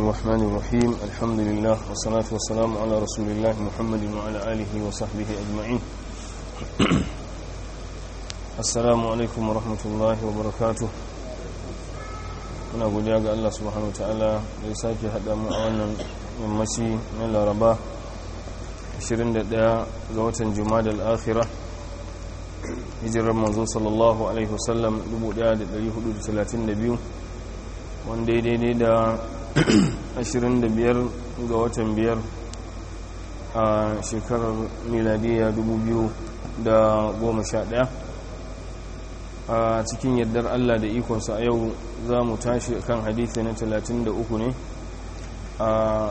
الرحمن الرحيم الحمد لله والصلاة والسلام على رسول الله محمد وعلى آله وصحبه أجمعين السلام عليكم ورحمة الله وبركاته muna godiya ga Allah subhanahu wataala da ya sake haɗa mu a wannan yammaci na laraba 21 ga watan jumada al-akhira hijirar manzo sallallahu alaihi wasallam 1432 wanda ya daidai da 25 ga watan biyar a shekarar miladiya 2011 a cikin yardar Allah da ikonsa a yau za mu tashi kan hadithi na 33 ne a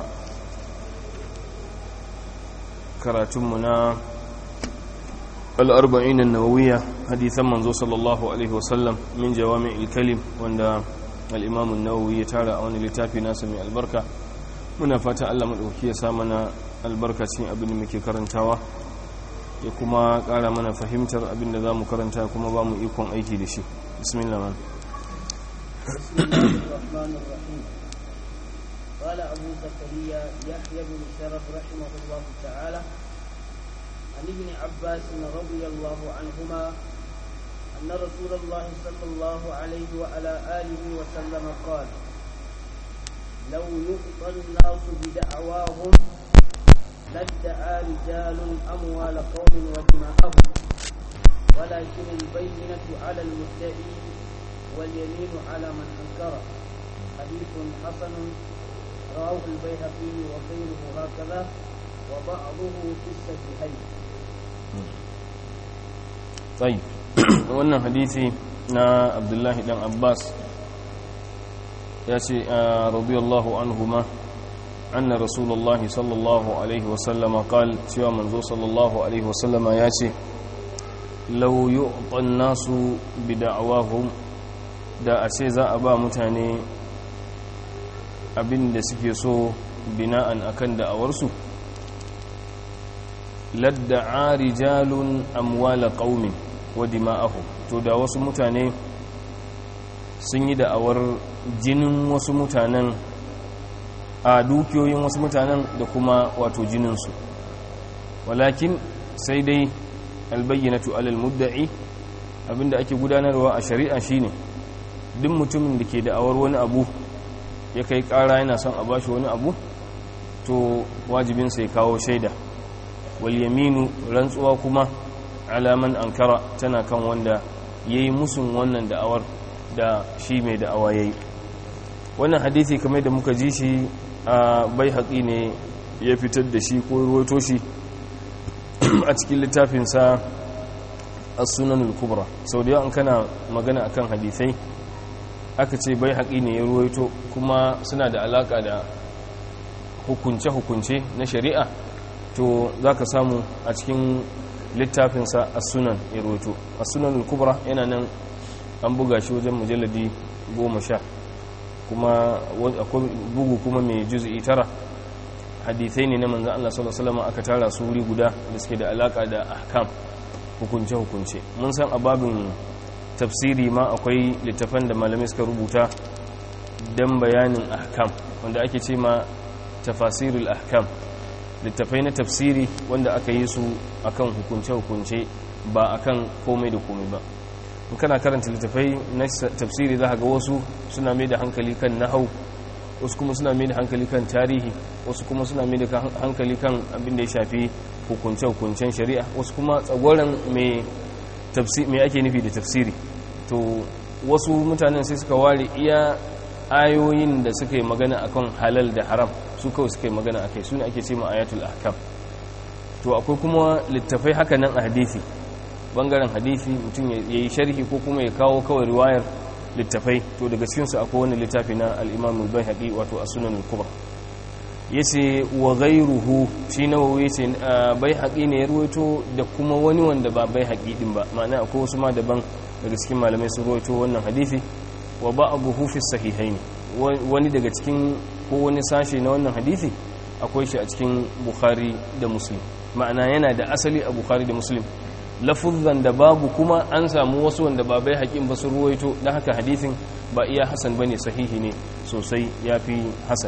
karatunmu na al'arba'in nawawiya hadithan manzo sallallahu alaihi wasallam min jawami ilkalim wanda al'imamun nawawi ya tara a wani littafi nasa mai albarka muna fata Allah maɗauki ya sa mana albarkacin abin da muke karantawa ya kuma ƙara mana fahimtar abin da za mu karanta kuma ba mu ikon aiki da shi bismillah man قال أبو زكريا يحيى بن شرف رحمه الله تعالى عن ابن عباس رضي الله عنهما أن رسول الله صلى الله عليه وعلى آله وسلم قال لو يؤطى الناس بدعواهم لادعى رجال أموال قوم ودماءهم ولكن البينة على المدعي واليمين على من أنكر حديث حسن رواه البيهقي وغيره هكذا وبعضه في الصحيحين طيب wannan hadisi na abdullahi dan abbas ya ce radiyallahu anhuma anna rasulullah sallallahu alaihi wasallama qal cewa manzo sallallahu alaihi wasallama ya ce law yu'tan nasu bid'awahum da a ce za a ba mutane abin da suke so bina'an akan da'awarsu ladda'a rijalun amwala qaumin wa dima'ahum to da wasu mutane sun yi da'awar jinin wasu mutanen a dukiyoyin wasu mutanen da kuma wato jininsu walakin sai dai albayyanatu alal mudda'i abinda ake gudanarwa a shari'a shine duk mutumin da ke da'awar wani abu ya kai kara yana son a bashi wani abu to wajibinsa ya kawo shaida wal yaminu rantsuwa kuma alaman ankara tana kan wanda ya yi musun wannan da'awar da shi mai da'awa ya yi wannan hadithi kamar da muka ji shi a bai haƙi ne ya fitar da shi ko ruwaito shi a cikin littafinsa a sunan kubra sau da yawan kana magana akan hadithai aka ce bai haƙi ne ya ruwaito kuma suna da alaƙa da hukunce-hukunce na shari'a to za ka samu a cikin littafinsa a sunan ya ruwaito a sunan kubra yana nan an buga shi wajen mujalladi goma sha kuma akwai bugu kuma mai juz'i tara hadithai ne na manzan Allah sallallahu alaihi wasallam aka tara su wuri guda da suke da alaka da ahkam hukunce hukunce mun san a babin tafsiri ma akwai littafan da malamai suka rubuta dan bayanin ahkam wanda ake ce ma tafasirul ahkam littafai na tafsiri wanda aka yi su akan hukunce hukunce ba akan komai da komai ba in kana karanta littafai na tafsiri za ga wasu suna mai da hankali kan nahau wasu kuma suna mai da hankali kan tarihi wasu kuma suna mai da hankali kan abin da ya shafi hukunce-hukuncen shari'a wasu kuma tsagoran mai ake nufi da tafsiri to wasu mutanen sai suka ware iya ayoyin da suka yi magana akan halal da haram su kawai suka yi magana akai su ne ake ce ma ayatul ahkam to akwai kuma littafai haka nan a hadisi bangaren hadisi mutum ya yi sharhi ko kuma ya kawo kawai riwayar littafai to daga cikinsu akwai wani littafi na al'imamu bai haƙi wato a sunan kubra ya ce wa gairuhu shi nawawi ya ce bai haƙi ne ya ruwaito da kuma wani wanda ba bai haƙi ɗin ba ma'ana akwai wasu ma daban daga cikin malamai sun ruwaito wannan hadisi wa ba abu hufi sahihai ne wani daga cikin ko wani sashe na wannan hadisi akwai shi a cikin bukhari da muslim ma'ana yana da asali a bukhari da muslim lafuzan da babu kuma an samu wasu wanda ba bai haƙin ba su ruwaito don haka hadithin ba iya hasan ba ne sahihi ne sosai ya fi hasan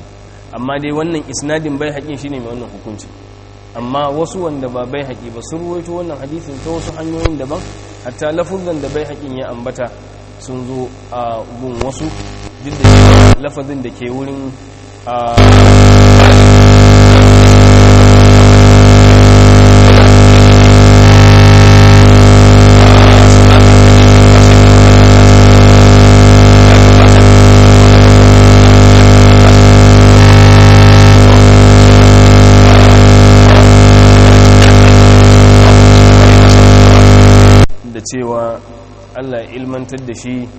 amma dai wannan isnadin bai haƙin shine mai wannan hukunci amma wasu wanda ba bai haƙi ba sun ruwaito wannan hadisin ta wasu hanyoyin daban hatta lafuzan da bai haƙin ya ambata sun zo a gun wasu duk da cewa lafazin da ke wurin da cewa Allah ya ilmantar da shi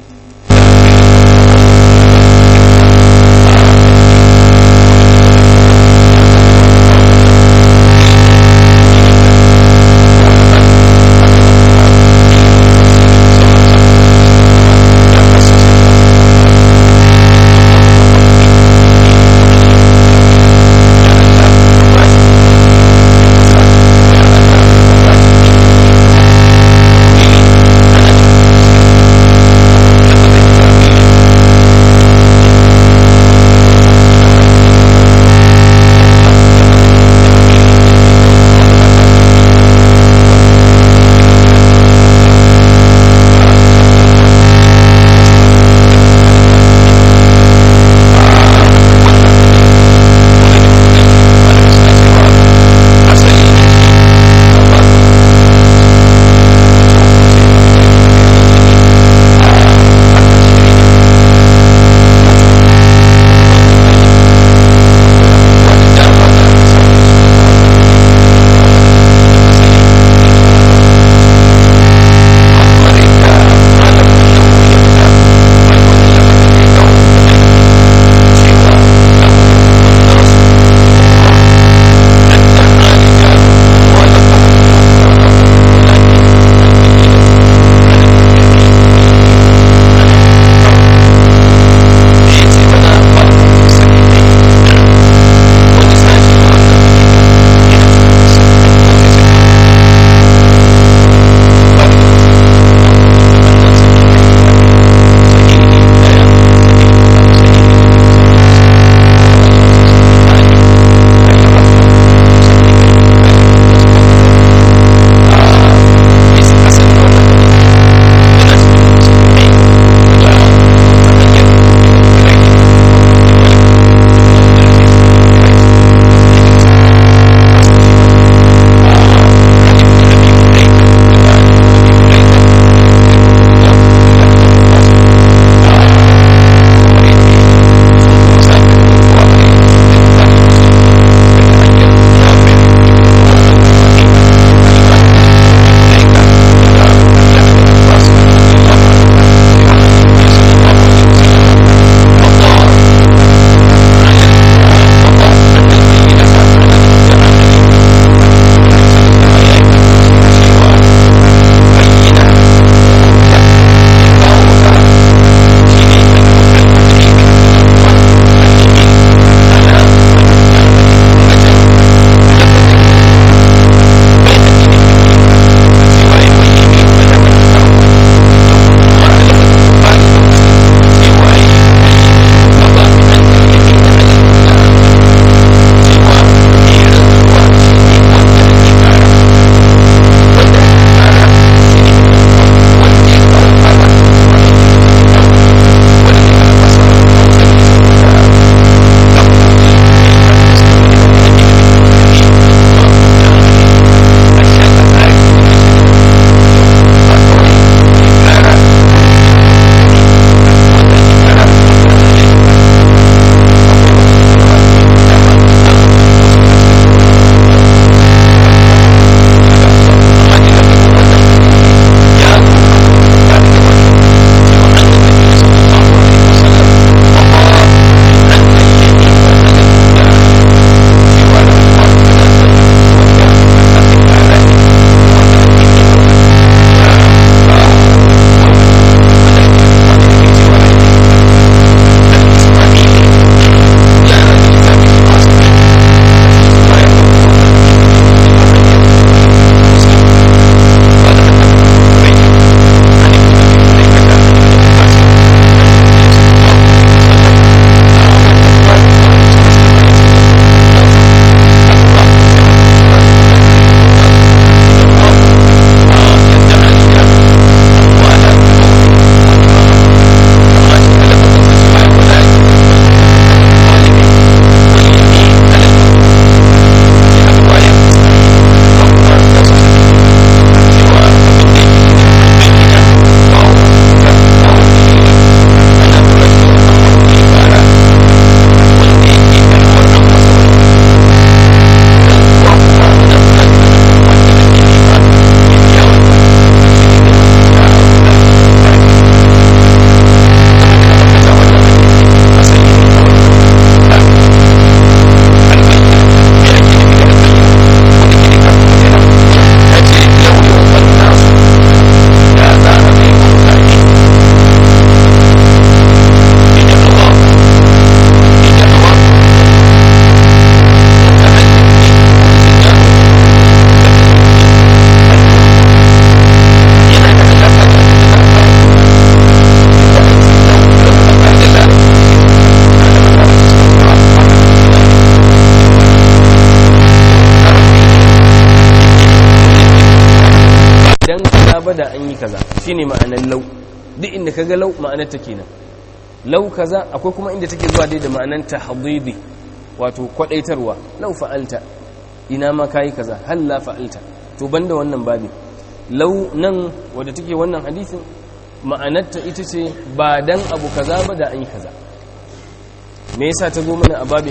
kaza ba da an yi kaza shine ma'anar lau duk inda kaga lau ma'anar ta kenan lau kaza akwai kuma inda take zuwa dai da ma'anar tahdidi wato kwadaitarwa lau fa'alta ina ma kayi kaza hal la fa'alta to banda wannan babi lau nan wadda take wannan hadisin ma'anarta ita ce ba dan abu kaza ba da an yi kaza me yasa ta zo mana a babin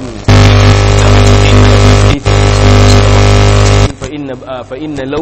fa inna lau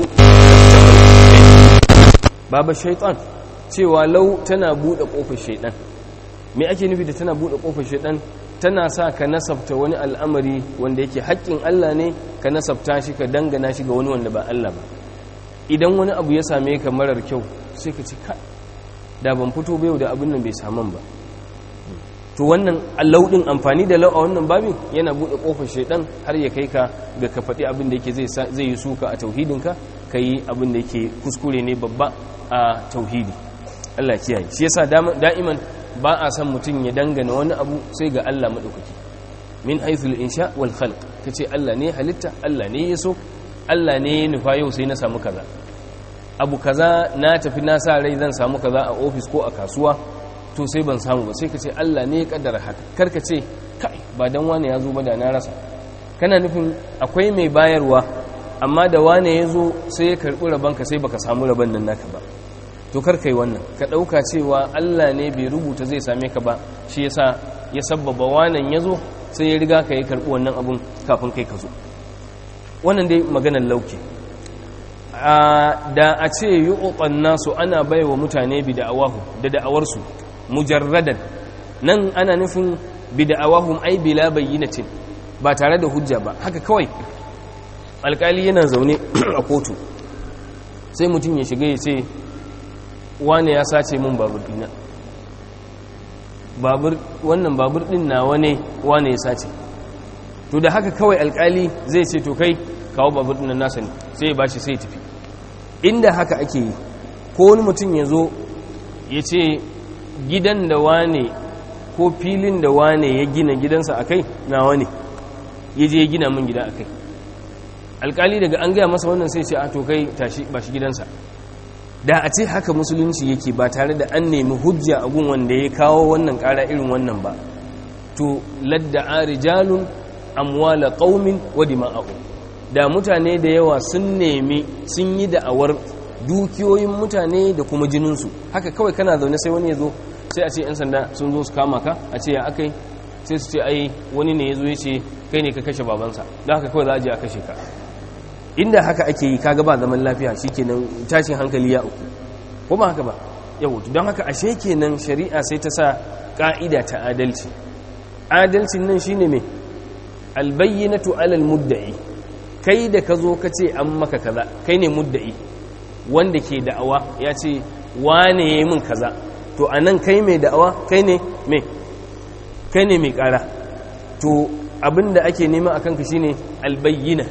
baba shaitan cewa lau tana bude kofar shaitan me ake nufi da tana bude kofar shaitan tana sa ka nasabta wani al'amari wanda yake haƙƙin Allah ne ka nasabta shi ka dangana shi ga wani wanda ba Allah ba idan wani abu ya same ka marar kyau sai ka ci ka da ban fito bai da abin nan bai saman ba to wannan allaudin amfani da lau a wannan babin yana buɗe ƙofar shaidan har ya kai ka ga ka faɗi abin da yake zai yi suka a tauhidinka ka yi abin da yake kuskure ne babba a tauhidi Allah kiyaye shi yasa da'iman ba a san mutum ya dangana wani abu sai ga Allah maɗaukaki min haithul insha wal khalq kace Allah ne halitta Allah ne ya so Allah ne ya nufa yau sai na samu kaza abu kaza na tafi na sa rai zan samu kaza a ofis ko a kasuwa to sai ban samu ba sai ka ce Allah ne ya kaddara haka karka ce kai ba dan wane ya zo ba da na rasa kana nufin akwai mai bayarwa amma da wane ya zo sai ya karɓi rabanka sai baka samu raban nan naka ba to kar kai wannan ka ɗauka cewa Allah ne bai rubuta zai same ka ba shi yasa ya sabbaba wanan ya zo sai ya riga ka yi karɓi wannan abun kafin kai ka zo wannan dai maganar lauke da a ce yi nasu ana baiwa mutane bi da'awahu da da'awarsu mujarradan nan ana nufin bi da'awahum ai bila bayyinatin ba tare da hujja ba haka kawai alkali yana zaune a kotu sai mutum ya shiga ya ce wane ya sace min babur dina babur wannan babur din nawa ne wane ya sace to da haka kawai alkali zai ce to kai kawo babur din nasa ne sai ya bashi sai ya tafi inda haka ake yi ko wani mutum ya zo ya ce gidan da wane ko filin da wane ya gina gidansa a kai nawa ne ya je ya gina min gida a kai alkali daga an gaya masa wannan sai ce a to kai tashi ba shi gidansa da a ce haka musulunci yake ba tare da an nemi hujja a gun wanda ya kawo wannan kara irin wannan ba to ladda a rijalun amwala qaumin wa dima'ahu da mutane da yawa sun nemi sun yi da'awar dukiyoyin mutane da kuma jininsu haka kawai kana zaune sai wani ya zo sai a ce 'yan sanda sun zo su kama ka a ce ya akai sai su ce ai wani ne ya zo ya ce kai ne ka kashe babansa da haka kawai za a je a kashe ka inda haka ake yi kaga ba zaman lafiya shikenan tashin hankali ya uku ko ba haka ba yau don haka ashe kenan shari'a sai ta sa ka'ida ta adalci adalcin nan shine me albayyinatu alal mudda'i kai da ka zo ka ce an maka kaza kai ne mudda'i wanda ke da'awa ya ce wane ya yi min kaza to a nan kai mai da'awa kai ne mai kai ne mai kara to abinda ake nema a kanka shine albayyina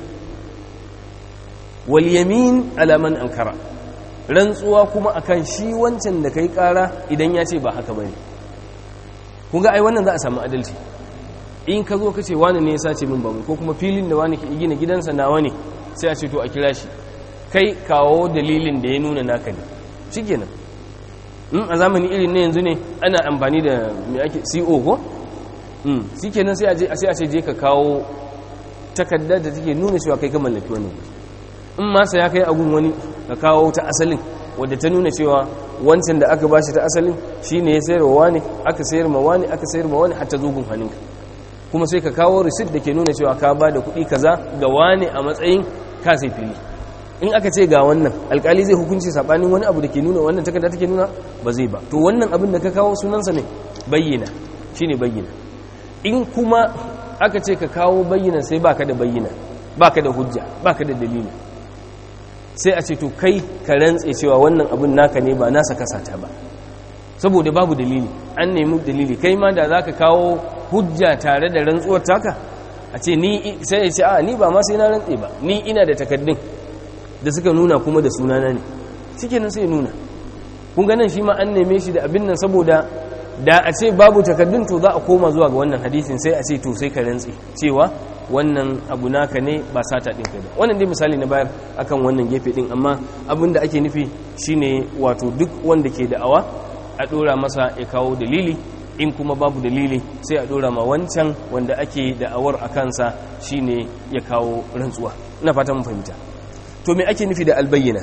wal yamin alaman ankara rantsuwa kuma akan shi wancan da kai kara idan ya ce ba haka bane kun ga ai wannan za a samu adalci in ka zo ka ce wani ne ya sace min bamu ko kuma filin da wani ke gina gidansa nawa ne sai a ce to a kira shi kai kawo dalilin da ya nuna naka ne shikenan in a zamani irin na yanzu ne ana amfani da mai ake CO ko mm shikenan sai a je sai a ce je ka kawo takarda da take nuna cewa kai ka mallaki wannan in ma sai ya kai agun wani ka kawo ta asalin wadda ta nuna cewa wancan da aka bashi ta asalin shine ya sayar wa wani aka sayar ma wani aka sayar ma wani hatta zogun hannunka kuma sai ka kawo receipt da ke nuna cewa ka ba da kuɗi kaza ga wani a matsayin ka sai fili in aka ce ga wannan alkali zai hukunci sabanin wani abu da ke nuna wannan takarda take nuna ba zai ba to wannan abin da ka kawo sunansa ne bayyana shine bayyana in kuma aka ce ka kawo bayyana sai baka da bayyana baka da hujja baka da dalili sai a ce to kai ka rantse cewa wannan abin naka ne ba nasa kasata ba saboda babu dalili an nemi dalili kai ma da zaka kawo hujja tare da rantsuwar taka a ce ni sai ya ce a ni ba ma sai na rantse ba ni ina da takaddun da suka nuna kuma da sunana ne shike nan sai nuna kun ganin shi ma an neme shi da abin nan saboda da a ce babu takaddun to za a koma zuwa ga wannan hadisin sai a ce to sai ka rantse cewa wannan abu naka ne ba sata ɗin kai ba wannan dai misali na bayar akan wannan gefe ɗin amma abin da ake nufi shine wato duk wanda ke da'awa a ɗora masa ya kawo dalili in kuma babu dalili sai a ɗora ma wancan wanda ake da'awar a kansa shine ya kawo rantsuwa ina fata mun fahimta to me ake nufi da albayyana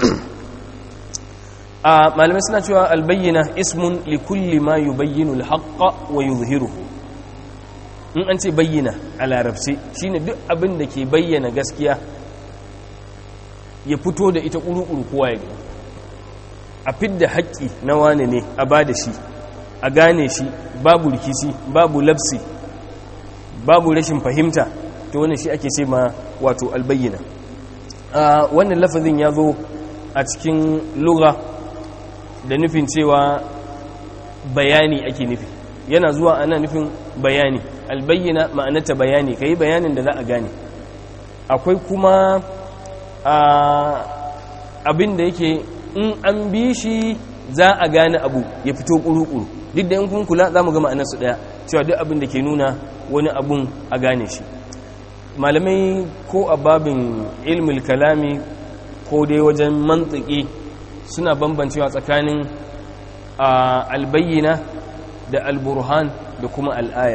a malamai suna cewa albayyana ismun likulli ma yubayyinu alhaqqa wa yuzhiruhu in an ce bayyana a larabci shine duk abin da ke bayyana gaskiya ya fito da ita ƙuru-ƙuru kowa ya gani a fidda haƙƙi na wane ne a ba da shi a gane shi babu rikici babu labsi babu rashin fahimta to wannan shi ake ce ma wato albayyana wannan lafazin ya zo a cikin lura da nufin cewa bayani ake nufi yana zuwa ana nufin bayani albayyana ma'anata bayani ka yi bayanin da za a gane akwai kuma abin da yake in an bi shi za a gane abu ya fito ƙuru-ƙuru duk da yankun kula za mu ga ma'anarsu ɗaya cewa duk abin da ke nuna wani abun a gane shi malamai ko a babin ilmul kalami ko dai wajen mantiki suna bambancewa tsakanin albayyana da alburhan da kuma al'aya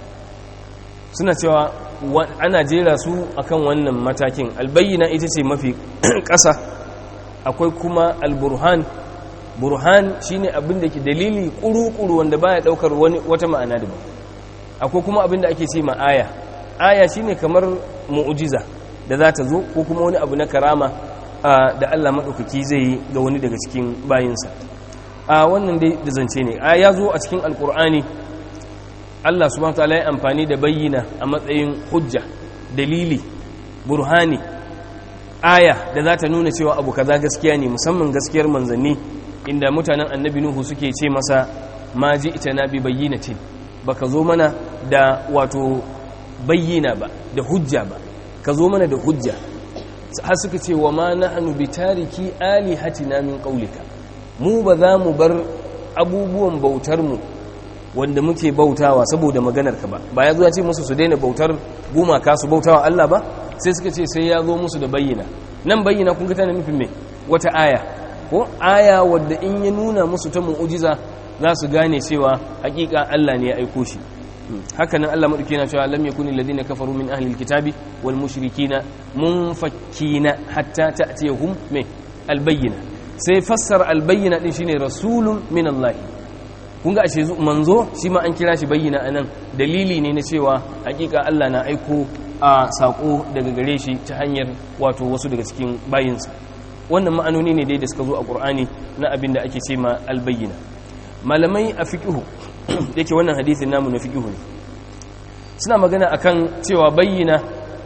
suna cewa ana jera su akan wannan matakin albayyana ita ce mafi ƙasa akwai kuma alburhan burhan shine abin da ke dalili kuru-kuru wanda baya daukar wani wata ma'ana daban akwai kuma abin da ake ce ma aya aya shine kamar mu'jiza da za ta zo ko kuma wani abu na karama da Allah madaukaki zai yi ga wani daga cikin bayinsa a wannan dai da zance ne a ya zo a cikin alkur'ani Allah subhanahu wataala ya amfani da bayyana a matsayin hujja dalili burhani aya da za ta nuna cewa abu kaza gaskiya ne musamman gaskiyar manzanni inda mutanen annabi nuhu suke ce masa ma ji ita na bi bayyinatin baka zo mana da wato bayyana ba da hujja ba ka zo mana da hujja har suka ce wa ma nahnu bi tariki alihatina min qaulika mu ba za mu bar abubuwan bautar mu wanda muke bautawa saboda maganar ka ba ba ya zo ya ce musu su daina bautar gumaka su bautawa Allah ba sai suka ce sai ya zo musu da bayyana nan bayyana kun ga tana nufin me wata aya ko aya wadda in ya nuna musu ta mu'ujiza za su gane cewa hakika Allah ne ya aiko shi hakanan Allah madauki yana cewa lam yakuni alladhina kafaru min ahli alkitabi wal mushrikina munfakkina hatta ta'tiyahum me albayyina sai fassara albayyina din shine rasulun min Allah kun ga ashe manzo shi ma an kira shi bayyana anan dalili ne na cewa hakika Allah na aiko a sako daga gare shi ta hanyar wato wasu daga cikin bayinsa wannan ma'anoni ne dai da suka zo a ƙur'ani na abin da ake ce ma albayyana malamai a fiƙihu yake wannan hadithin namu na fiƙihu ne suna magana akan cewa bayyana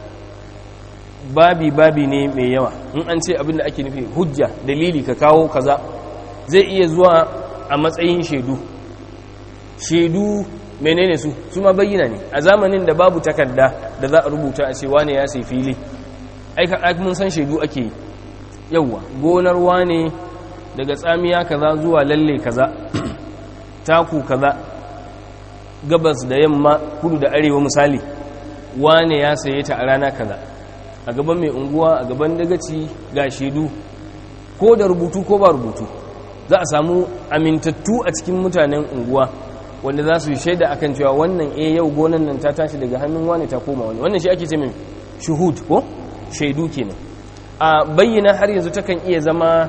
babi babi ne mai yawa in an ce abin da ake nufi hujja dalili ka kawo kaza zai iya zuwa a matsayin shaidu shaidu menene su su ma bayyana ne a zamanin da babu takarda da za a rubuta a ce wane ya sai fili aika mun san shaidu ake yi yauwa gonar wane daga tsamiya kaza zuwa lalle kaza taku kaza gabas da yamma kudu da arewa misali wane ya saye ta a rana kaza a gaban mai unguwa a gaban dagaci ga shaidu ko da rubutu ko ba rubutu za a samu amintattu a cikin mutanen unguwa wanda za su yi shaida akan cewa wannan eh yau gonan nan ta tashi daga hannun wane ta koma wani wannan shi ake ce mai shuhud ko shaidu kenan a bayyana har yanzu takan iya zama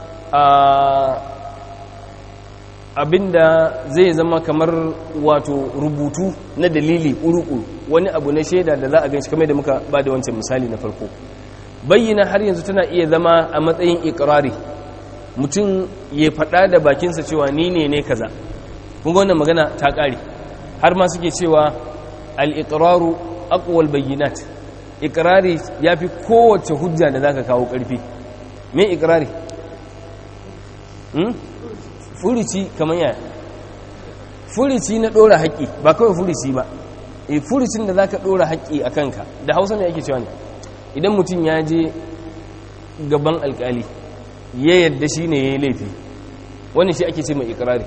abinda zai zama kamar wato rubutu na dalili ƙuruƙuru wani abu na shaida da za a ganshi kamar da muka ba da wancan misali na farko bayyana har yanzu tana iya zama a matsayin ikirari mutum ya faɗa da bakinsa cewa ni ne ne kaza kun wannan magana ta ƙare har ma suke cewa al-iqraru aqwal bayyinat ikirari ya fi kowace hujja da za ka kawo ƙarfi me ikirari furici kamar yaya furici na ɗora haƙƙi ba kawai furici ba e furicin da za ka ɗora haƙƙi a kanka da hausa mai ake cewa ne idan mutum ya je gaban alƙali ya yadda shi ne ya yi laifi wani shi ake ce mai ikirari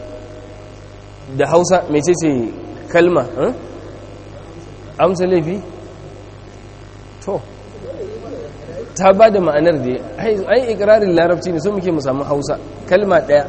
da hausa mai ce ce kalma amsa laifi to ta ba da ma'anar da ai ikirarin larabci ne so muke mu samu hausa kalma ɗaya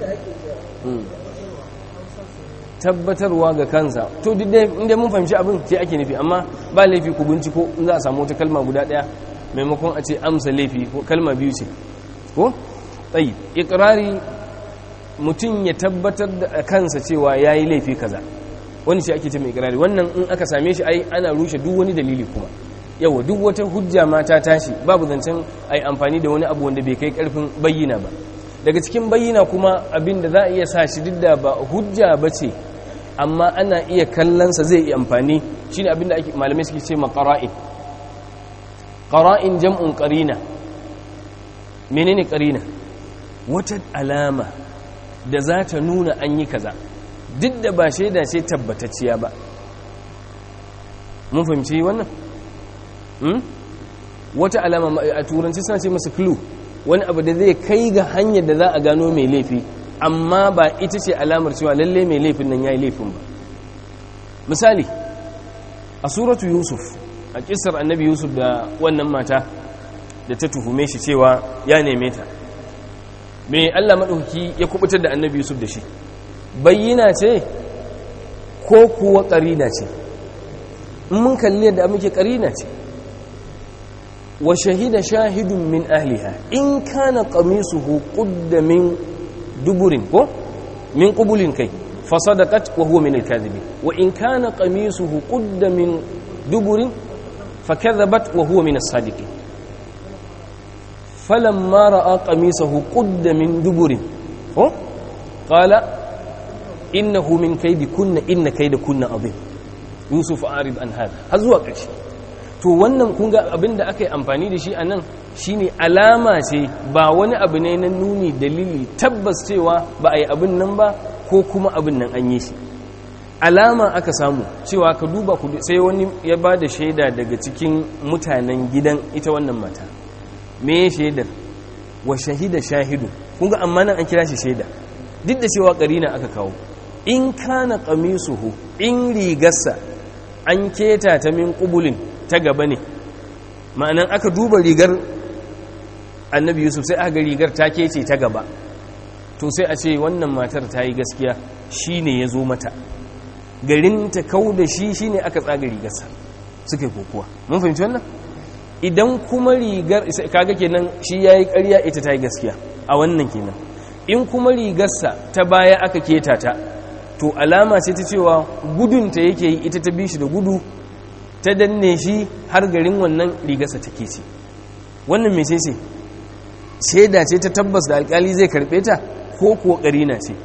tabbatarwa ga kansa to duk dai inda mun fahimci abin sai ake nufi amma ba laifi ku binciko in za a samu wata kalma guda ɗaya maimakon a ce amsa laifi ko kalma biyu ce ko tsayi ikirari mutum ya tabbatar da kansa cewa ya yi laifi kaza wani shi ake ce mai ikirari wannan in aka same shi ai ana rushe duk wani dalili kuma yawa duk wata hujja ma ta tashi babu zancen ai amfani da wani abu wanda bai kai karfin bayyana ba daga cikin bayyana kuma abin da za a iya sa shi duk da ba hujja ba ce amma ana iya kallonsa zai iya amfani shine abin da malamai suke ce ma qara'in qara'in jam'un qarina menene qarina wata alama da za ta nuna an yi kaza duk da ba shaida ce tabbatacciya ba mun fahimci wannan wata alama a turanci suna ce masa clue wani abu da zai kai ga hanyar da za a gano mai laifi amma ba ita ce alamar cewa lalle mai laifin nan ya yi laifin ba misali a suratu yusuf a kisar annabi yusuf da wannan mata da ta tuhume shi cewa ya neme ta mai allah maɗauki ya kubutar da annabi yusuf da shi bayyana ce ko kuwa ƙarina ce in mun kalli yadda muke ƙarina ce wa shahida shahidun min ahliha in kana qamisuhu qudda min duburin ko min qubulin kai fasadaqat wa huwa min al-kadhibin wa in kana qamisuhu qudda min duburin fakadhabat wa huwa min as-sadiqin falamma ra'a qamisahu qudda min duburin ko qala innahu min kaydikunna inna kaydakunna adhim yusuf arid an hada har zuwa ƙarshe to wannan kun ga abinda aka yi amfani da shi a nan shine alama ce ba wani abu ne na nuni dalili tabbas cewa ba a yi abin nan ba ko kuma abin nan an yi shi alama aka samu cewa ka duba ku sai wani ya ba da shaida daga cikin mutanen gidan ita wannan mata me shaidar wa shahida shahidu kun ga amma nan an kira shi shaida duk da cewa karina aka kawo in kana qamisuhu in rigarsa an keta ta min qubulin ta gaba ne ma'anan aka duba rigar annabi yusuf sai aka rigar ta kece ta gaba to sai a ce wannan matar ta yi gaskiya shi ne ya zo mata garin ta kau da shi shi ne aka tsaga rigarsa suka yi kokowa mun fahimci wannan idan kuma rigar kaga kenan shi ya yi karya ita ta yi gaskiya a wannan kenan in kuma rigarsa ta baya aka keta ta to alama ce ta cewa gudunta yake yi ita ta bi shi da gudu ta danne shi har garin wannan rigarsa take ce wannan mai ce shaida ce ta tabbas da alkali zai karbe ta ko kuwa karina ce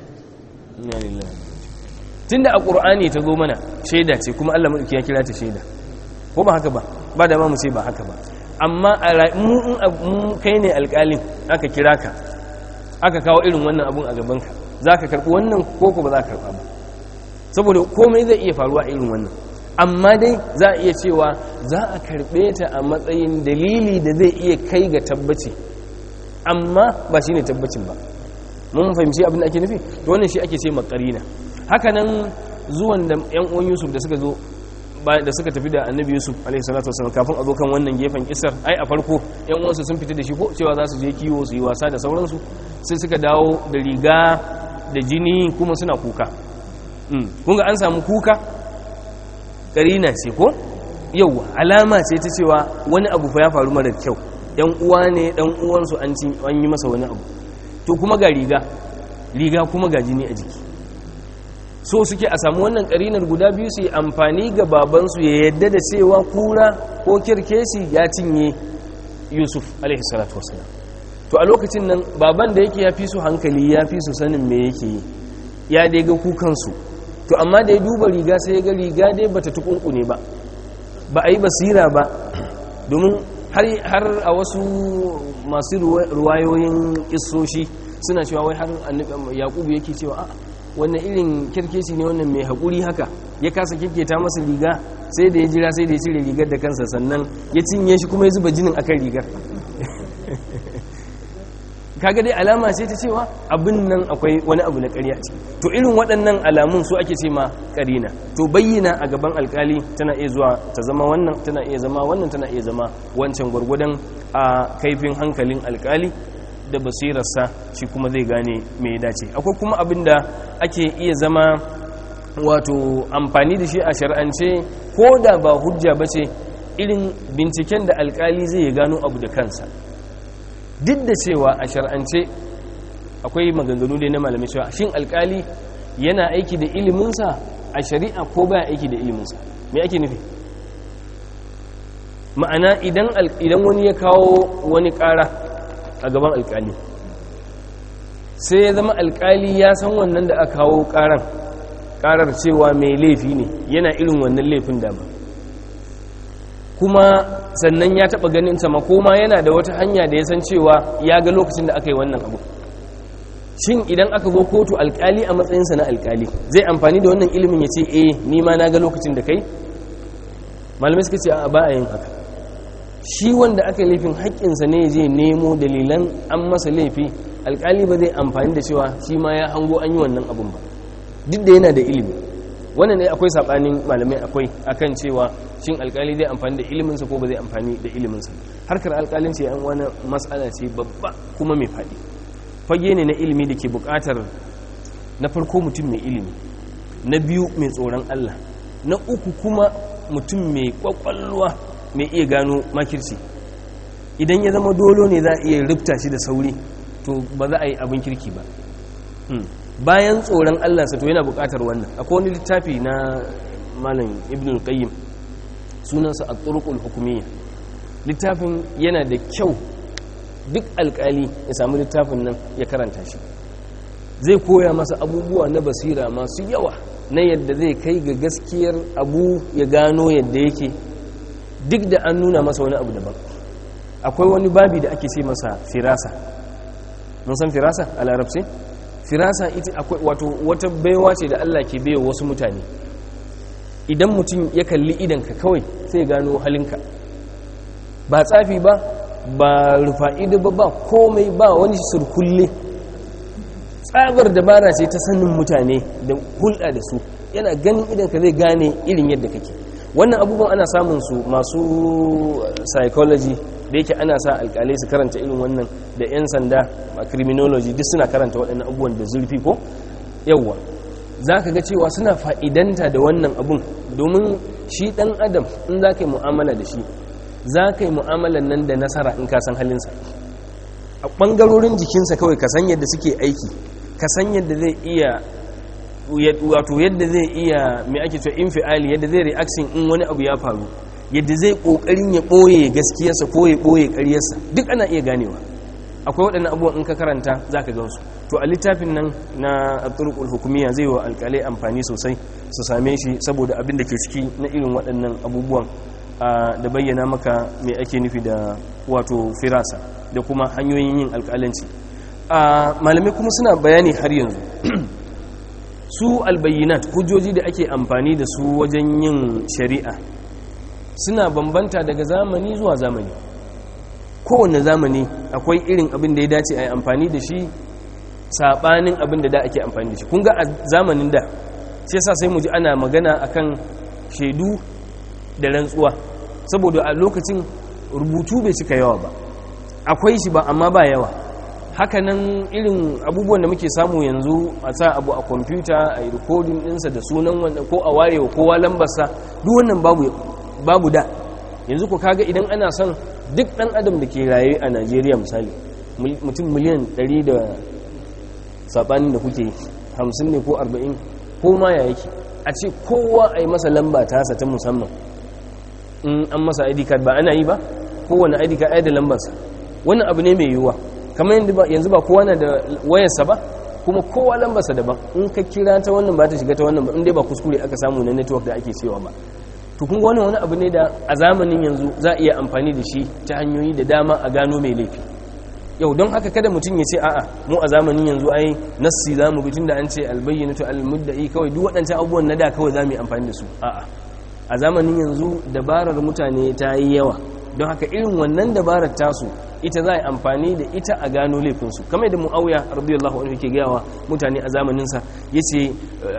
tun da a ƙur'ani ta zo mana shaida ce kuma allah maɗauki ya kira ta shaida ko ba haka ba ba da ma mu ce ba haka ba amma mu kai ne alkalin aka kira ka aka kawo irin wannan abun a gabanka za ka karɓi wannan ko ko ba za ka karɓa ba saboda komai zai iya faruwa irin wannan amma dai za a iya cewa za a karɓe ta a matsayin dalili da zai iya kai ga tabbaci amma ba shi ne tabbacin ba mun fahimci abin da ake nufi to wannan shi ake ce makarina haka nan zuwan da yan uwan yusuf da suka zo da suka tafi da annabi yusuf alaihi salatu wasallam kafin a zo kan wannan gefen kisar ai a farko yan uwansu sun fita da shi ko cewa za su je kiwo su yi wasa da sauransu sai suka dawo da riga da jini kuma suna kuka kun ga an samu kuka karina ce ko yau alama ce ta cewa wani abu fa ya faru mara kyau yan uwa ne dan uwansu an ci an yi masa wani abu to kuma ga riga riga kuma ga jini a jiki so suke a samu wannan karinar guda biyu su yi amfani ga babansu ya yadda da cewa kura ko kirkesi ya cinye yusuf alaihi salatu wasalam to a lokacin nan baban da yake ya fi su hankali ya fi su sanin me yake yi ya dai ga kukansu to amma da ya duba riga sai ya ga riga dai bata tukunkune ba ba a yi basira ba domin har a wasu masu ruwayoyin kisoshi suna cewa wai har yakubu yake cewa a wannan irin kirkeci ne wannan mai haƙuri haka ya kasa kirketa masa riga sai da ya jira sai da ya cire rigar da kansa sannan ya cinye shi kuma ya zuba jinin akan rigar kaga dai alama ce ta cewa abin nan akwai wani abu na ƙarya ce to irin waɗannan alamun su ake ce ma ƙarina to bayyana a gaban alkali tana iya zuwa ta zama wannan tana iya zama wannan tana iya zama wancan gwargwadon a kaifin hankalin alkali da basirarsa shi kuma zai gane me ya dace akwai kuma abin da ake iya zama wato amfani da shi a shar'ance ko da ba hujja ba ce irin binciken da alkali zai gano abu da kansa duk da cewa a shar'ance akwai maganganu dai na malamai cewa shin alkali yana aiki da iliminsa a shari'a ko baya aiki da iliminsa me ake nufi ma'ana idan wani ya kawo wani ƙara a gaban alkali sai ya zama alkali ya san wannan da aka kawo ƙaran ƙarar cewa mai laifi ne yana irin wannan laifin dama kuma sannan ya taɓa ganin ta makoma yana da wata hanya da ya san cewa ya ga lokacin da aka yi wannan abu shin idan aka zo kotu alkali a matsayinsa na alkali zai amfani da wannan ilimin ya ce eh ni ma na ga lokacin da kai malamai suka ce a ba a yin haka shi wanda aka yi laifin haƙƙinsa ne je nemo dalilan an masa laifi alkali ba zai amfani da cewa shi ma ya hango an yi wannan abun ba duk da yana da ilimi wannan ne akwai saɓanin malamai akwai akan cewa shin alkali zai amfani da iliminsa ko ba zai amfani da iliminsa harkar alkalinci yan wani matsala ce babba kuma mai faɗi fage ne na ilimi da ke buƙatar na farko mutum mai ilimi na biyu mai tsoron allah na uku kuma mutum mai kwakwalwa mai iya gano makirci idan ya zama dolo ne za a iya rufta shi da sauri to ba za a yi abin kirki ba bayan tsoron allansa to yana buƙatar wannan akwai wani littafi na malam ibn al-qayyim sunansa a turkul hukumiyya littafin yana da kyau duk alkali ya samu littafin nan ya karanta shi zai koya masa abubuwa na basira masu yawa na yadda zai kai ga gaskiyar abu ya gano yadda yake duk da an nuna masa wani abu daban akwai wani babi da ake ce masa firasa mun san firasa a larabci firasa ita akwai wato wata baiwa ce da Allah ke baiwa wasu mutane idan mutum ya kalli idanka kawai sai gano halinka ba tsafi ba ba rufa'ido ba ba komai ba wani surkulle tsabar dabara ce ta sanin mutane da hulɗa da su yana ganin idanka zai gane irin yadda kake wannan abubuwan ana samun su masu psychology da yake ana sa alkalai su karanta irin wannan da 'yan sanda a criminology duk suna karanta waɗannan abubuwan da zurfi ko yawwa za ka ga cewa suna fa'idanta da wannan abun domin shi ɗan adam in za ka yi mu'amala da shi za ka yi mu'amalan nan da nasara in ka san halinsa a ɓangarorin jikinsa kawai ka san yadda suke aiki ka san yadda zai iya wato yadda zai iya mai ake cewa infiali yadda zai reaction in wani abu ya faru yadda zai ƙoƙarin ya ɓoye gaskiyarsa ko ya ɓoye ƙaryarsa duk ana iya ganewa akwai waɗannan abubuwan in ka karanta za ka gansu to a littafin nan na turkul hukumiya zai wa alƙalai amfani sosai su same shi saboda abin da ke ciki na irin waɗannan abubuwan da bayyana maka mai ake nufi da wato firasa da kuma hanyoyin yin alƙalanci malamai kuma suna bayani har yanzu su albayyinat hujjoji da ake amfani da su wajen yin shari'a suna bambanta daga zamani zuwa zamani kowane zamani akwai irin abin da ya dace a yi amfani da shi saɓanin abin da da ake amfani da shi kun ga a zamanin da shi yasa sai mu ji ana magana akan shaidu da rantsuwa saboda a lokacin rubutu bai cika yawa ba akwai shi ba amma ba yawa hakanan irin abubuwan da muke samu yanzu a sa abu a kwamfuta a yi rikodin ɗinsa da sunan wanda ko a warewa kowa lambarsa duk wannan babu da yanzu ku kaga idan ana son duk ɗan adam da ke raye a najeriya misali mutum miliyan 100 da saɓanin da kuke 50 ne ko 40 ko ma ya yake a ce kowa a yi masa lamba tasa ta musamman in an masa id card ba ana yi ba kowane id card ai da lambarsa wannan abu ne mai yiwuwa kamar yanzu ba kowa na da wayarsa ba kuma kowa lambarsa daban in ka kira ta wannan ba ta shiga ta wannan ba in dai ba kuskure aka samu na network da ake cewa ba to kun wannan wani abu ne da a zamanin yanzu za a iya amfani da shi ta hanyoyi da dama a gano mai laifi yau don haka kada mutum ya ce a'a mu a zamanin yanzu ai nassi za mu bitun da an ce albayyanatu almudda'i kawai duk waɗancan abubuwan na da kawai za mu yi amfani da su a'a a zamanin yanzu dabarar mutane ta yi yawa don haka irin wannan dabarar tasu ita za a yi amfani da ita a gano laifinsu kamar da mu'awiya radiyallahu anhu yake gawa mutane a zamaninsa ya ce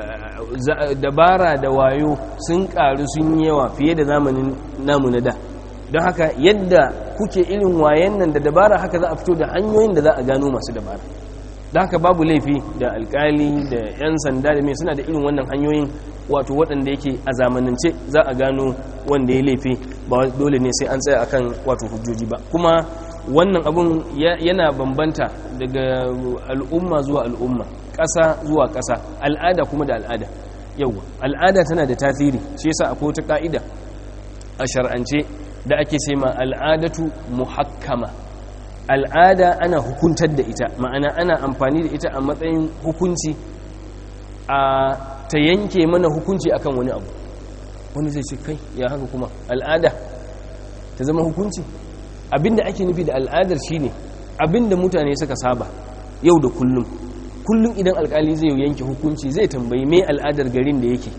dabara da wayo sun karu sun yi yawa fiye da zamanin namu na da don haka yadda kuke irin wayan nan da dabara haka za a fito da hanyoyin da za a gano masu dabara da haka babu laifi da alkali da 'yan sanda da mai suna da irin wannan hanyoyin wato waɗanda yake a zamanance za a gano wanda ya laifi ba dole ne sai an tsaya akan wato hujjoji ba kuma wannan abun yana bambanta daga al'umma zuwa al'umma ƙasa zuwa ƙasa al'ada kuma da al'ada yauwa al'ada tana da tasiri shi yasa akwai wata ka'ida a shar'ance da ake ce ma al'adatu muhakkama al'ada ana hukuntar da ita ma'ana ana amfani da ita a matsayin hukunci a ta yanke mana hukunci akan wani abu wani zai ce kai ya haka kuma al'ada ta zama hukunci abinda ake nufi da al'adar shine abinda mutane suka saba yau da kullum kullum idan alkali zai yanke hukunci zai tambayi me al'adar garin da yake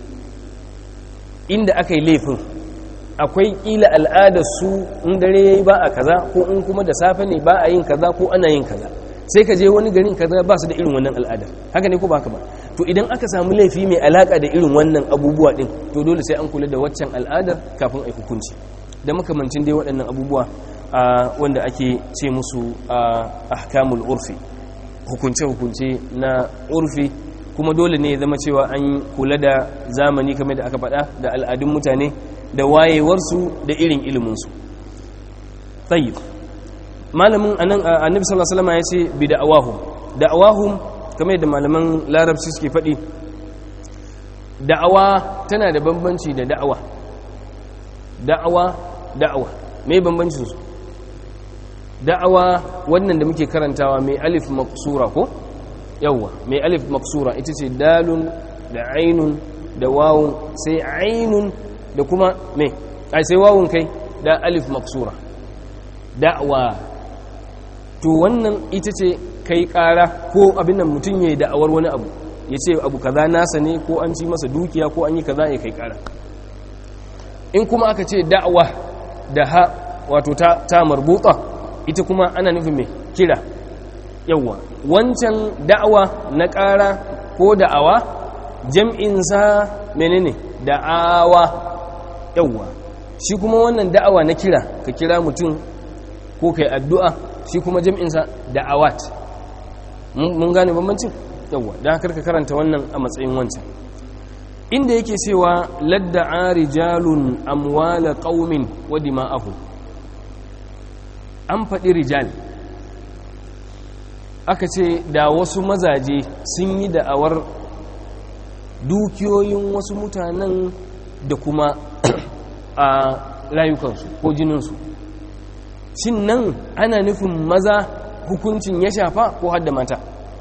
inda aka yi laifin akwai kila al'adar su in dare yayi ba a kaza ko in kuma da safe ne ba a yin kaza ko ana yin kaza sai ka je wani garin kaza ba su da irin wannan al'adar haka ne ko ba haka ba to idan aka samu laifi mai alaka da irin wannan abubuwa din to dole sai an kula da waccan al'adar kafin a yi hukunci da makamancin dai waɗannan abubuwa wanda ake ce musu ahkamul urfi hukunce-hukunce na urfi kuma dole ne zama cewa an kula da zamani kamar da aka faɗa da al'adun mutane da wayewarsu da irin iliminsu tsayi malamin annabi sallallahu alaihi wasallam ya ce bi da'awahum da'awahum kamar da malaman larabci suke faɗi da'awa tana da bambanci da da'awa da'awa da'awa me bambancin su da'awa wannan da muke karantawa mai alif maksura ko yawwa mai alif maksura ita ce dalun da ainun da wawun sai ainun da kuma me ai sai wawun kai da alif maksura da'wa to wannan ita ce kai kara ko abin nan mutum yayi da'awar wani abu ya ce abu kaza nasa ne ko an ci masa dukiya ko an yi kaza ya kai kara in kuma aka ce da'wa da ha wato ta, ta marbuta ita kuma ana nufin mai kira yawwa wancan da'awa na ƙara ko da'awa jam'insa menene da'awa yawwa shi kuma wannan da'awa na kira ka kira mutum ko kai addu'a shi kuma jam'insa da'awat mun gane bambancin yawwa don haka ka karanta wannan a matsayin wancan inda yake cewa ladda'a rijalun amwala qaumin wa dima'ahum an faɗi rijal aka ce da wasu mazaje sun yi da'awar dukiyoyin wasu mutanen da kuma a rayukansu ko jininsu shin nan ana nufin maza hukuncin ya shafa ko hadda mata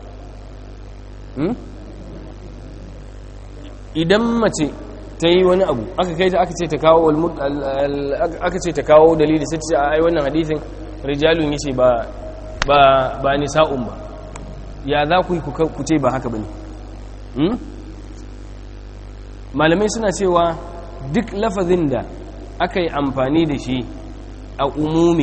idan mace ta yi wani abu aka kai ta aka ce ta kawo aka ce ta kawo dalili sai ta ce a ai wannan hadithin rijalun yace ba ba ba nisa'un ba ya za ku yi ku ce ba haka bane hmm? malamai suna cewa duk lafazin da aka yi amfani da shi a umumi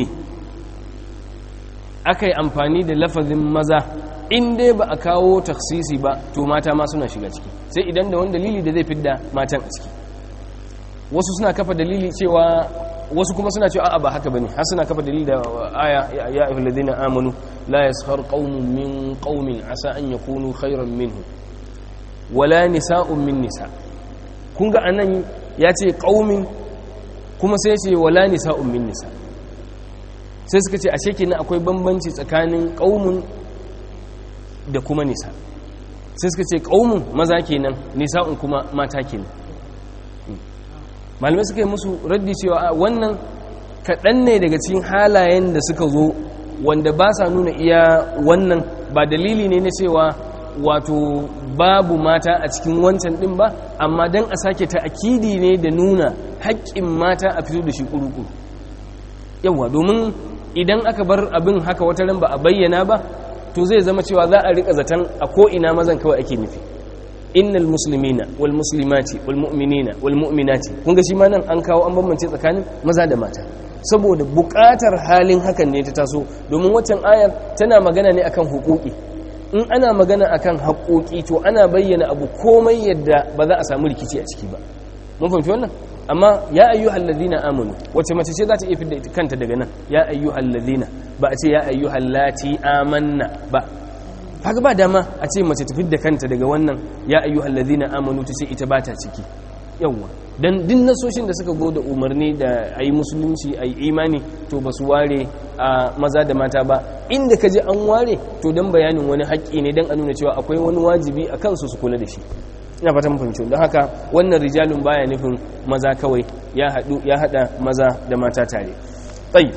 aka yi amfani da lafazin maza in dai ba a kawo taksisi ba to mata ma suna shiga ciki sai idan da wani dalili da zai fidda matan a ciki wasu suna kafa dalili cewa wasu kuma suna cewa a'a ba haka bane har suna kafa dalili da aya ya ayyuhal ladina amanu la yaskhar qaumun min qaumin asa an yakunu khairan minhum wala nisa'un min nisa kun ga anan ya ce qaumin kuma sai ce wala nisa'un min nisa sai suka ce ashe kenan akwai bambanci tsakanin qaumun da kuma nisa sai suka ce qaumun maza kenan nisa'un kuma mata kenan malamai suka yi musu raddi cewa wannan kaɗan ne daga cikin halayen da suka zo wanda ba sa nuna iya wannan ba dalili ne na cewa wato babu mata a cikin wancan ɗin ba amma don a sake ta'akidi ne da nuna haƙƙin mata a fito da shi ƙuruƙuru yawa domin idan aka bar abin haka wata ran ba a bayyana ba to zai zama cewa za a riƙa zaton a ko'ina mazan kawai ake nufi innal muslimina wal muslimati wal mu'minina wal mu'minati kun ga shi ma nan an kawo an bambance tsakanin maza da mata saboda buƙatar halin hakan ne ta taso domin waccan ayar tana magana ne akan hukuki in ana magana akan haƙoƙi to ana bayyana abu komai yadda ba za a samu rikici a ciki ba mun fahimci wannan amma ya ayyuhal ladina amanu wace mace ce za ta iya fidda kanta daga nan ya ayyuhal ladina ba a ce ya ayyuhal lati amanna ba kaga ba dama a ce mace ta fidda kanta daga wannan ya ayyuhal ladina amanu ta ce ita ba ta ciki yawwa dan din nasoshin da suka zo da umarni da ayi musulunci ayi imani to ba su ware a maza da mata ba inda ka ji an ware to dan bayanin wani haƙƙi ne dan a nuna cewa akwai wani wajibi a kansu su kula da shi ina fatan fahimci don haka wannan rijalun baya nufin maza kawai ya hadu ya hada maza da mata tare tsayi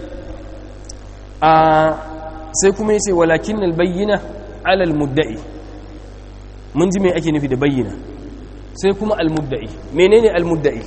a sai kuma yace walakin albayyina ala almudda'i mun ji me ake nufi da bayyina sai kuma almudda'i menene almudda'i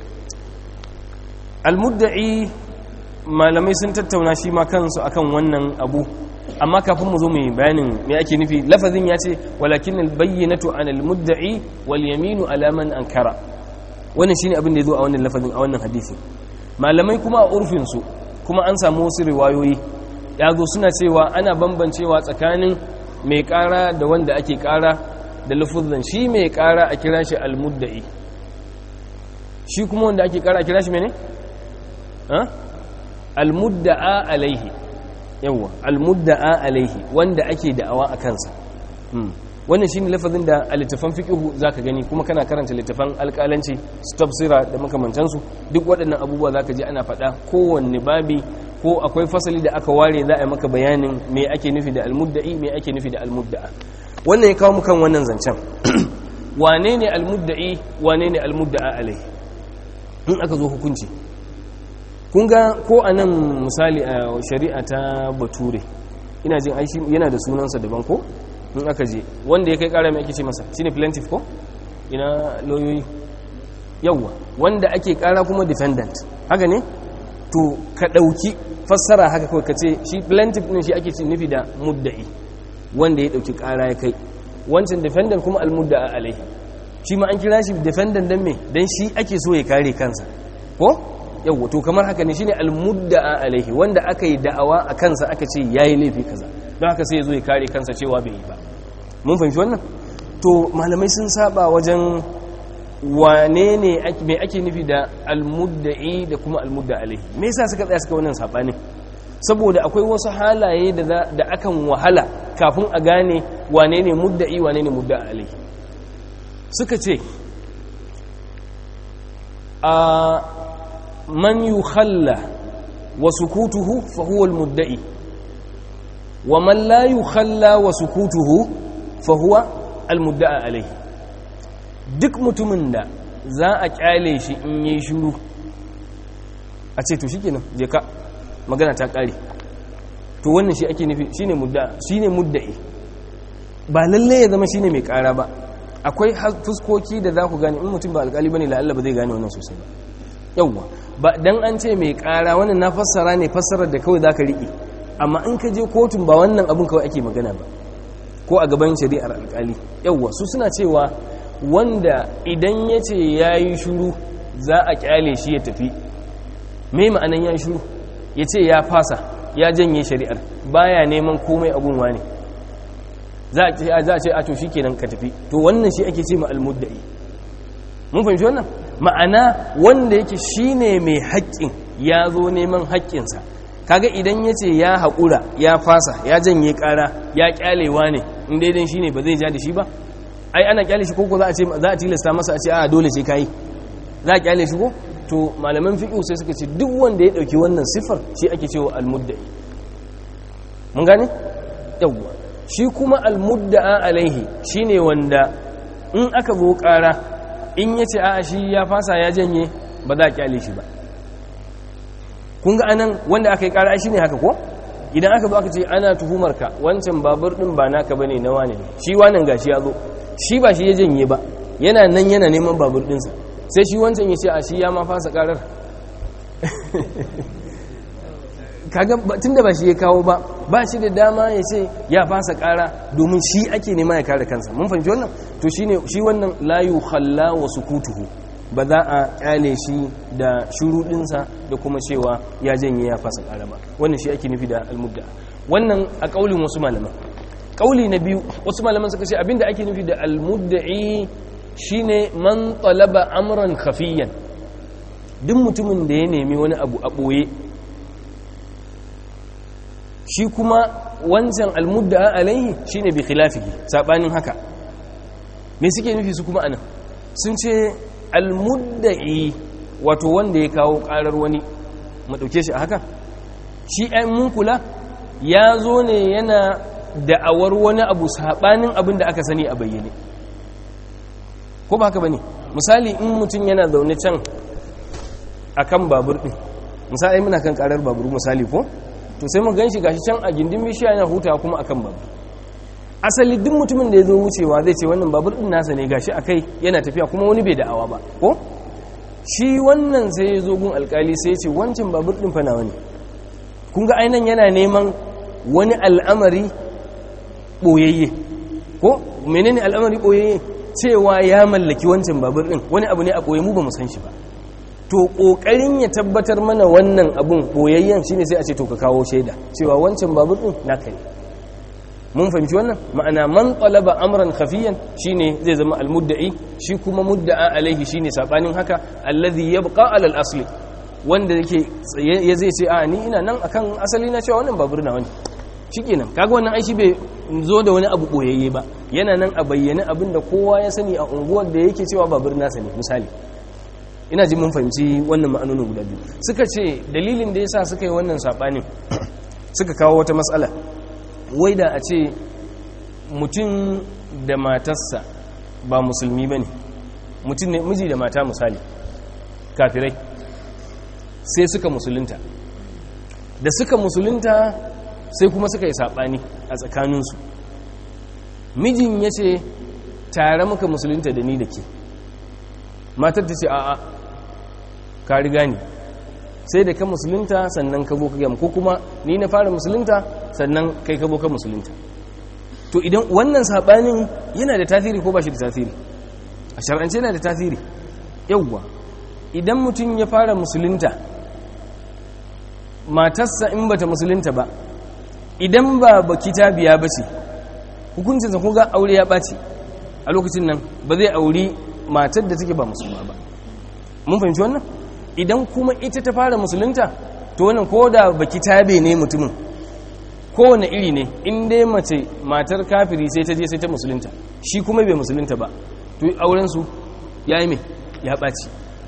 almudda'i malamai sun tattauna shi ma kansu akan wannan abu amma kafin mu zo mu yi bayanin me ake nufi lafazin ya ce walakin albayyinatu an almudda'i wal yaminu ala man ankara wannan shine abin da ya zo a wannan lafazin a wannan hadisi malamai kuma a urfin su kuma an samu wasu riwayoyi ya zo suna cewa ana bambancewa tsakanin mai kara da wanda ake kara da lafazin shi mai kara a kira shi almudda'i shi kuma wanda ake kara a kira shi mene ha almudda'a alaihi yawwa almudda'a alaihi wanda ake da'awa a kansa wannan shine lafazin da a littafan fiqhu zaka gani kuma kana karanta littafan alƙalanci tafsira da makamantansu duk waɗannan abubuwa zaka ji ana faɗa kowanne babi ko akwai fasali da aka ware za a yi maka bayanin me ake nufi da almudda'i me ake nufi da almudda'a wannan ya kawo mu kan wannan zancen wane ne almudda'i wane ne almudda'a alaihi in aka zo hukunci kun ga ko a nan misali a shari'a ta bature ina jin aishi yana da sunansa daban ko in aka je wanda ya kai kara mai ake ce masa shine plaintiff ko ina lauyoyi yawwa wanda ake kara kuma defendant haka ne to ka ɗauki fassara haka kawai ka ce shi plaintiff ɗin shi ake ce nufi da mudda'i wanda ya ɗauki kara ya kai wancan defendant kuma almudda'a alaihi shi ma an kira shi defendant dan me dan shi ake so ya kare kansa ko yawwa to kamar haka ne shine almudda'a alaihi wanda aka yi da'awa a kansa aka ce yayi laifi kaza don haka sai ya zo ya kare kansa cewa bai yi ba mun fahimci wannan to malamai sun saba wajen wane ne mai ake nufi da almudda'i da kuma almudda alaihi me yasa suka tsaya suka wannan sabanin saboda akwai wasu halaye da da akan wahala kafin a gane wane ne mudda'i wane ne mudda alaihi suka ce a man yukhalla wa sukutuhu fa huwa almudda'i wa man la yukhalla wa sukutuhu fa huwa almudda'a alaihi duk mutumin da za a kyale shi in yi shiru a ce to shikenan je ka magana ta kare to wannan shi ake nufi shine mudda shine mudda'i ba lalle ya zama shine mai kara ba akwai fuskoki da za ku gane in mutum ba alkali bane la'alla ba zai gane wannan sosai ba yawwa ba dan an ce mai kara wannan na fassara ne fassarar da kawai zaka riƙe amma in ka je kotun ba wannan abin kawai ake magana ba ko a gaban shari'ar alkali yawwa su suna cewa wanda idan ya ce ya yi shuru za a kyale shi ya tafi me ma'anan ya yi shuru ya ce ya fasa ya janye shari'ar baya neman komai abun wani za a ce a to shi kenan ka tafi to wannan shi ake ce ma almuddai mun fahimci wannan ma'ana wanda yake shi ne mai haƙƙin ya zo neman haƙƙinsa kaga idan ya ce ya haƙura ya fasa ya janye ƙara ya ƙyalewa ne in daidai shi ne ba zai ja da shi ba ai ana kyale shi koko za a ce za a tilasta masa a ce a dole sai kai za a kyale shi ko to malaman fiqh sai suka ce duk wanda ya dauki wannan sifar shi ake cewa almuddai mun gane yawwa shi kuma almudda'a alaihi shine wanda in aka zo kara in yace a shi ya fasa ya janye ba za a kyale shi ba kun ga anan wanda aka yi kara shine haka ko idan aka zo aka ce ana tuhumar ka wancan babur din ba naka bane na wane ne shi wannan gashi ya zo shi ba shi ya janye ba yana nan yana neman babur dinsa sai shi wancan ya ce a shi ya ma fasa karar kaga tun da ba shi ya kawo ba ba shi da dama ya ce ya fasa kara domin shi ake nema ya kare kansa mun fahimci wannan to shine shi wannan la yukhalla wa sukutuhu ba za a kyale shi da shuruɗinsa da kuma cewa ya janye ya fasa ƙara ba wannan shi ake nufi da almudda wannan a ƙaulin wasu malaman ƙauli na biyu wasu malaman suka ce abinda ake nufi da almudda'i shine man talaba amran khafiyan duk mutumin da ya nemi wani abu a ɓoye shi kuma wancan almudda alaihi shine bi khilafihi sabanin haka me suke nufi su kuma anan sun ce almudda'i wato wanda ya kawo karar wani mu dauke shi a haka shi ɗan mun kula ya zo ne yana da'awar wani abu sabanin abin da aka sani a bayyane ko ba haka bane misali in mutum yana zaune can akan babur din misali muna kan karar babur misali ko to sai mu ganshi gashi can a gindin bishiya yana hutawa kuma akan babur asali duk mutumin da ya zo wucewa zai ce wannan babur din nasa ne gashi akai yana tafiya kuma wani bai da'awa ba ko shi wannan sai ya zo gun alkali sai ya ce wancan babur din fa nawa ne kun ga ainan yana neman wani al'amari boyayye ko menene al'amari boyayye cewa ya mallaki wancan babur din wani abu ne a boye mu ba mu san shi ba to kokarin ya tabbatar mana wannan abun boyayyen shine sai a ce to ka kawo shaida cewa wancan babur din naka ne mun fahimci wannan ma'ana man talaba amran khafiyan shine zai zama almudda'i shi kuma mudda'a alaihi shine sabanin haka allazi yabqa ala al-asli wanda yake ya zai ce a ni ina nan akan asali na cewa wannan babur na wani shikenan kaga wannan aishi bai zo da wani abu boyayye ba yana nan a bayyane abinda kowa ya sani a unguwar da yake cewa babur nasa ne misali ina ji mun fahimci wannan ma'anonin guda biyu suka ce dalilin da yasa suka yi wannan sabanin suka kawo wata matsala wai da a ce mutum da matarsa ba musulmi ba ne mutum ne miji da mata misali kafirai sai suka musulunta da suka musulunta sai kuma suka yi saɓani a tsakaninsu mijin ya ce tare muka musulunta da ni da ke matar ta ce a'a ka riga ni sai da ka musulunta sannan ka boka gam ko kuma ni na fara musulunta sannan kai ka boka musulunta to idan wannan sabanin yana da tasiri ko ba shi da tasiri a shar'ance yana da tasiri yawwa idan mutum ya fara musulunta matarsa in bata musulunta ba idan ba ba kitabiya ba ce hukuncinsa kun ga aure ya ɓaci a lokacin nan ba zai auri matar da take ba musulma ba mun fahimci wannan idan kuma ita ta fara musulunta to wannan ko da baki tabe ne mutumin kowane iri ne in dai mace matar kafiri sai ta je sai ta musulunta shi kuma bai musulunta ba to aurensu ya yi mai ya ɓaci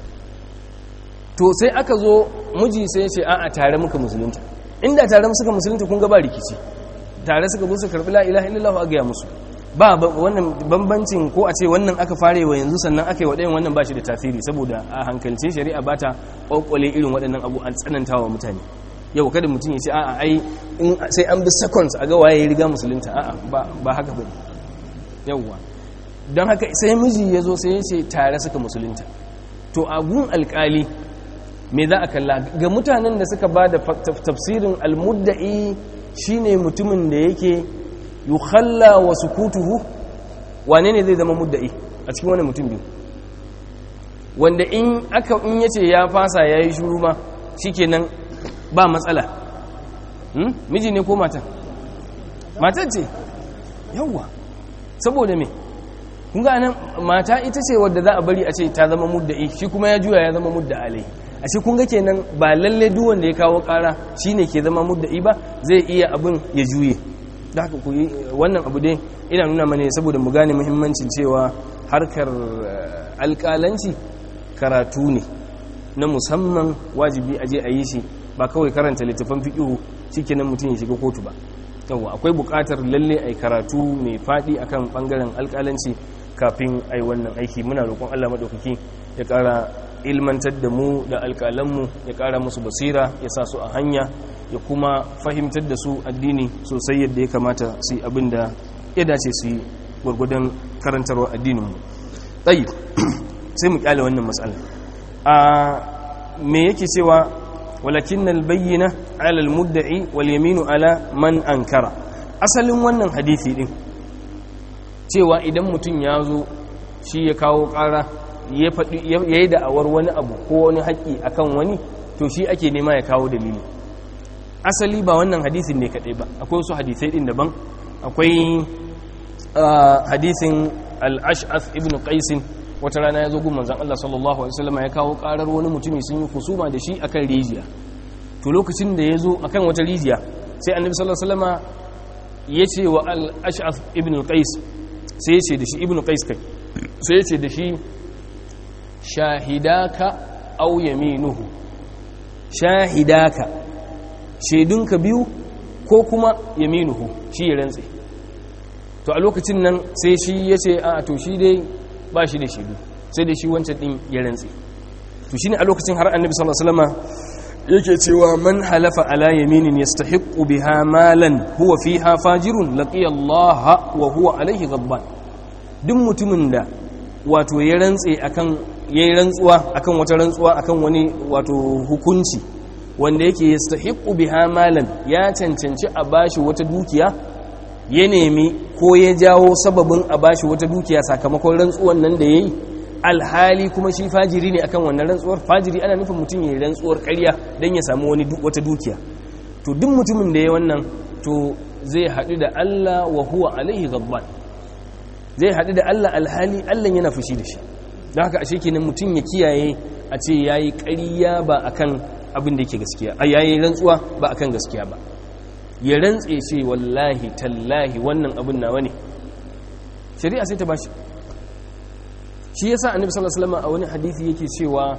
to sai aka zo miji sai ce a tare muka musulunta inda tare suka musulunta kun ga ba rikici tare suka zo su karɓi la ilaha illallah a gaya musu ba wannan bambancin ko a ce wannan aka fare wa yanzu sannan aka yi wa ɗayan wannan ba shi da tasiri saboda a hankalce shari'a ba ta ƙwaƙwale irin waɗannan abu an tsananta wa mutane yau kada mutum ya ce a'a ai sai an bi seconds a ga waye ya riga musulunta a'a ba haka ba yauwa don haka sai miji ya zo sai ya ce tare suka musulunta to a gun alƙali me za a kalla ga mutanen da suka ba da tafsirin almudda'i shine mutumin da yake yukhalla wa sukutuhu wane ne zai zama mudda'i a cikin wani mutum biyu wanda in aka in yace ya fasa yayi shuru ma shikenan ba matsala hmm? miji ne ko mata mata ce yawa saboda me kun ga nan mata ita ce wadda za a bari a ce ta zama mudda'i shi kuma ya juya ya zama mudda alai a shi kun ga kenan ba lalle duk wanda ya kawo kara shine ke zama mudda'i ba zai iya abin ya juye da haka ku yi wannan abu dai ina nuna mana saboda mu gane muhimmancin cewa harkar alƙalanci karatu ne na musamman wajibi aje a yi shi ba kawai karanta littafan fiƙihu shikenan mutum ya shiga kotu ba yawa akwai buƙatar lalle ai karatu mai faɗi akan ɓangaren alƙalanci kafin ai wannan aiki muna roƙon Allah maɗaukaki ya ƙara ilmantar da mu da alƙalanmu ya ƙara musu basira ya sa su a hanya ya kuma fahimtar da su addini sosai yadda ya kamata su yi abin da ya dace su yi gwargwadon karantarwa addininmu ɗayi sai mu kyale wannan matsala a me yake cewa walakin albayyana alal mudda'i wal yaminu ala man ankara asalin wannan hadisi din cewa idan mutum ya zo shi ya kawo ƙara ya yi da'awar wani abu ko wani haƙƙi akan wani to shi ake nema ya kawo dalili asali ba wannan hadisin ne kaɗai ba akwai wasu hadisai ɗin daban akwai hadisin al-ash'ath ibn qaisin wata rana ya zo gun manzon Allah sallallahu alaihi wasallam ya kawo karar wani mutumi sun yi husuma da shi akan rijiya to lokacin da ya zo akan wata rijiya sai annabi sallallahu alaihi wasallam ya ce wa al-ash'ath ibn qais sai ya ce da shi ibn qais kai sai ya ce da shi shahidaka aw yaminuhu shahidaka shaidunka biyu ko kuma yaminuhu shi ya rantse to a lokacin nan sai shi ya ce a to shi dai ba shi da shaidu sai dai shi wancan din ya rantse to shine a lokacin har annabi sallallahu alaihi wasallam yake cewa man halafa ala yaminin yastahiqqu biha malan huwa fiha fajirun laqiya Allah wa huwa alaihi ghadban duk mutumin da wato ya rantse akan yayi rantsuwa akan wata rantsuwa akan wani wato hukunci wanda yake yastahiqqu biha malan ya cancanci a bashi wata dukiya ya nemi ko ya jawo sababin a bashi wata dukiya sakamakon rantsuwan nan da yayi alhali kuma shi fajiri ne akan wannan rantsuwar fajiri ana nufin mutum ya rantsuwar ƙarya don ya samu wani wata dukiya to duk mutumin da ya wannan to zai haɗu da Allah wa huwa alaihi ghadban zai haɗu da Allah alhali Allah yana fushi da shi don haka ashe kenan mutum ya kiyaye a ce yayi ƙarya ba akan abin da yake gaskiya a yayi rantsuwa ba akan gaskiya ba ya rantse ce wallahi tallahi wannan abin nawa ne shari'a sai ta bashi shi yasa annabi sallallahu alaihi wasallam a wani hadisi yake cewa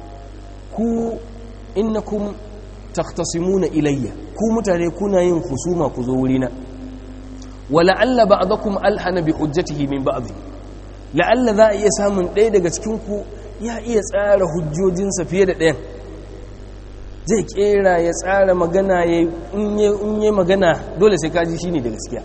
ku innakum takhtasimuna ilayya ku mutane kuna yin husuma ku zo wurina wala'alla ba'dakum alhana bi hujjatihi min ba'd la'alla za a iya samun ɗaya daga cikin ku ya iya tsara hujjojinsa fiye da ɗayan zai kera ya tsara magana ya in yi magana dole sai kaji shine da gaskiya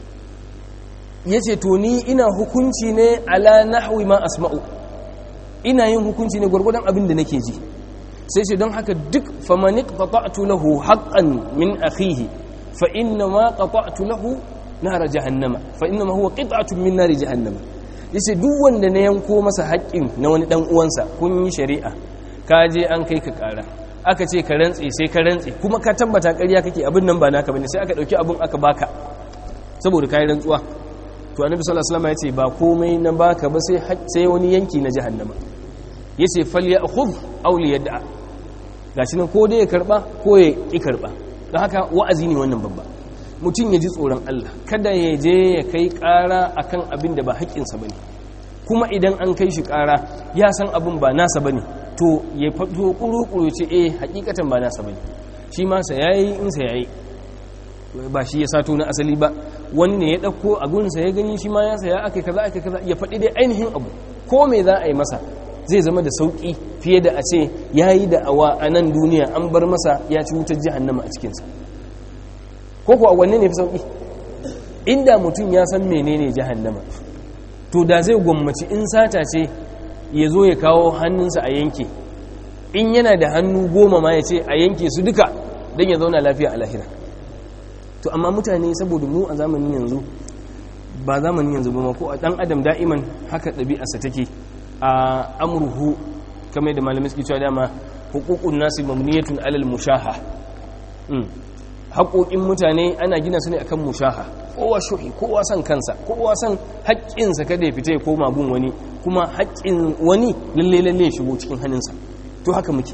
ya ce to ni ina hukunci ne ala nahwi ma asma'u ina yin hukunci ne gwargwadon abin da nake ji sai ce don haka duk famanik qata'tu lahu haqqan min akhihi fa inna ma qata'tu lahu nar jahannama fa inna ma huwa qit'atun min nar jahannama yace duk wanda na yanko masa haƙƙin na wani dan uwansa kun yi shari'a ka je an kai ka ƙara aka ce ka rantse sai ka rantse kuma ka tabbata ƙarya kake abin nan ba naka bane sai aka dauki abin aka baka saboda kai rantsuwa to annabi sallallahu alaihi wasallam yace ba komai na baka ba sai sai wani yanki na jahannama yace falyakhudh aw liyad'a gashi nan ko dai ya karba ko ya ki karba don haka wa'azi ne wannan babba mutum ya ji tsoron Allah kada ya je ya kai ƙara akan abin da ba haƙƙinsa bane kuma idan an kai shi ƙara ya san abin ba nasa bane to ya fito kuru-kuru ce eh hakikatan ba nasa bane shi ma sa yayi in sa yayi ba shi ya sato na asali ba wani ne ya dauko abun sa ya gani shi ma ya saya akai kaza akai kaza ya faɗi dai ainihin abu ko me za a yi masa zai zama da sauki fiye da a ce yayi da awa a nan duniya an bar masa ya ci wutar jahannama a cikin sa ko ko a wanne ne fi sauki inda mutum ya san menene jahannama to da zai gwammaci in sata ce ya zo ya kawo hannunsa a yanke in yana da hannu goma ma ya ce a yanke su duka don ya zauna lafiya a lahira to amma mutane saboda mu a zamanin yanzu ba zamanin yanzu ba ko a dan adam da'iman haka ɗabi'arsa take a amurhu kamar da malamai suke cewa dama hukukun nasu mamniyatun alal mushaha haƙoƙin mutane ana gina su ne akan mushaha kowa shuhi kowa san kansa kowa san haƙƙinsa kada ya fita ya koma gun wani kuma haƙƙin wani lalle lalle ya shigo cikin hannunsa to haka muke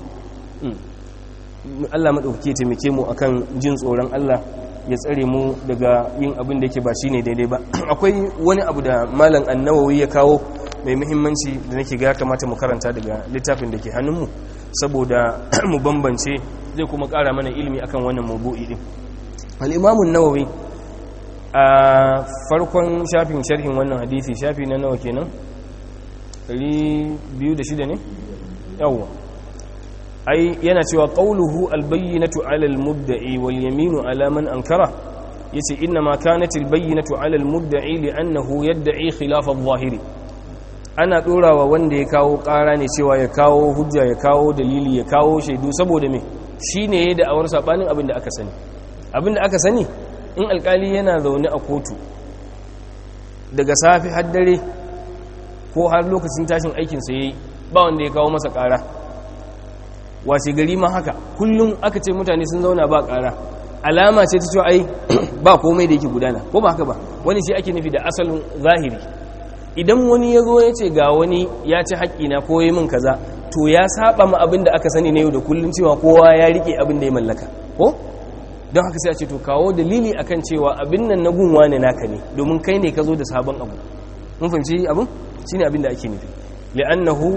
Allah maɗauki taimake mu akan jin tsoron Allah ya tsare mu daga yin abin da yake ba shine daidai ba akwai wani abu da malam annawawi ya kawo mai muhimmanci da nake ga kamata mu karanta daga littafin da ke hannunmu saboda mu bambance zai kuma ƙara mana ilimi akan wannan mabu'i din al-imamu nawawi a farkon shafin sharhin wannan hadisi shafi na nawa kenan 206 ne yawwa ai yana cewa qawluhu albayyinatu ala almudda'i wal yaminu ala man ankara yace inna ma kanat albayyinatu ala almudda'i li'annahu yad'i khilaf adh-dhahiri ana dorawa wanda ya kawo ƙara ne cewa ya kawo hujja ya kawo dalili ya kawo shaidu saboda me shine yayin da awar sabanin abin da aka sani abin da aka sani in alkali yana zaune a kotu daga safi har dare ko har lokacin tashin aikinsa ya yi ba wanda ya kawo masa ƙara washe gari ma haka kullum aka ce mutane sun zauna ba ƙara alama ce ta cewa ai ba komai da yake gudana ko ba haka ba wani shi ake nufi da asalin zahiri idan wani ya zo ya ce ga wani ya ci haƙƙina ko ya min kaza to ya saba ma abin da aka sani na yau da kullum cewa kowa ya rike abin da ya mallaka ko don haka sai a ce to kawo dalili akan cewa abin nan na gunwa ne naka ne domin kai ne ka zo da sabon abu mun fahimci abin shine abin da ake nufi li'annahu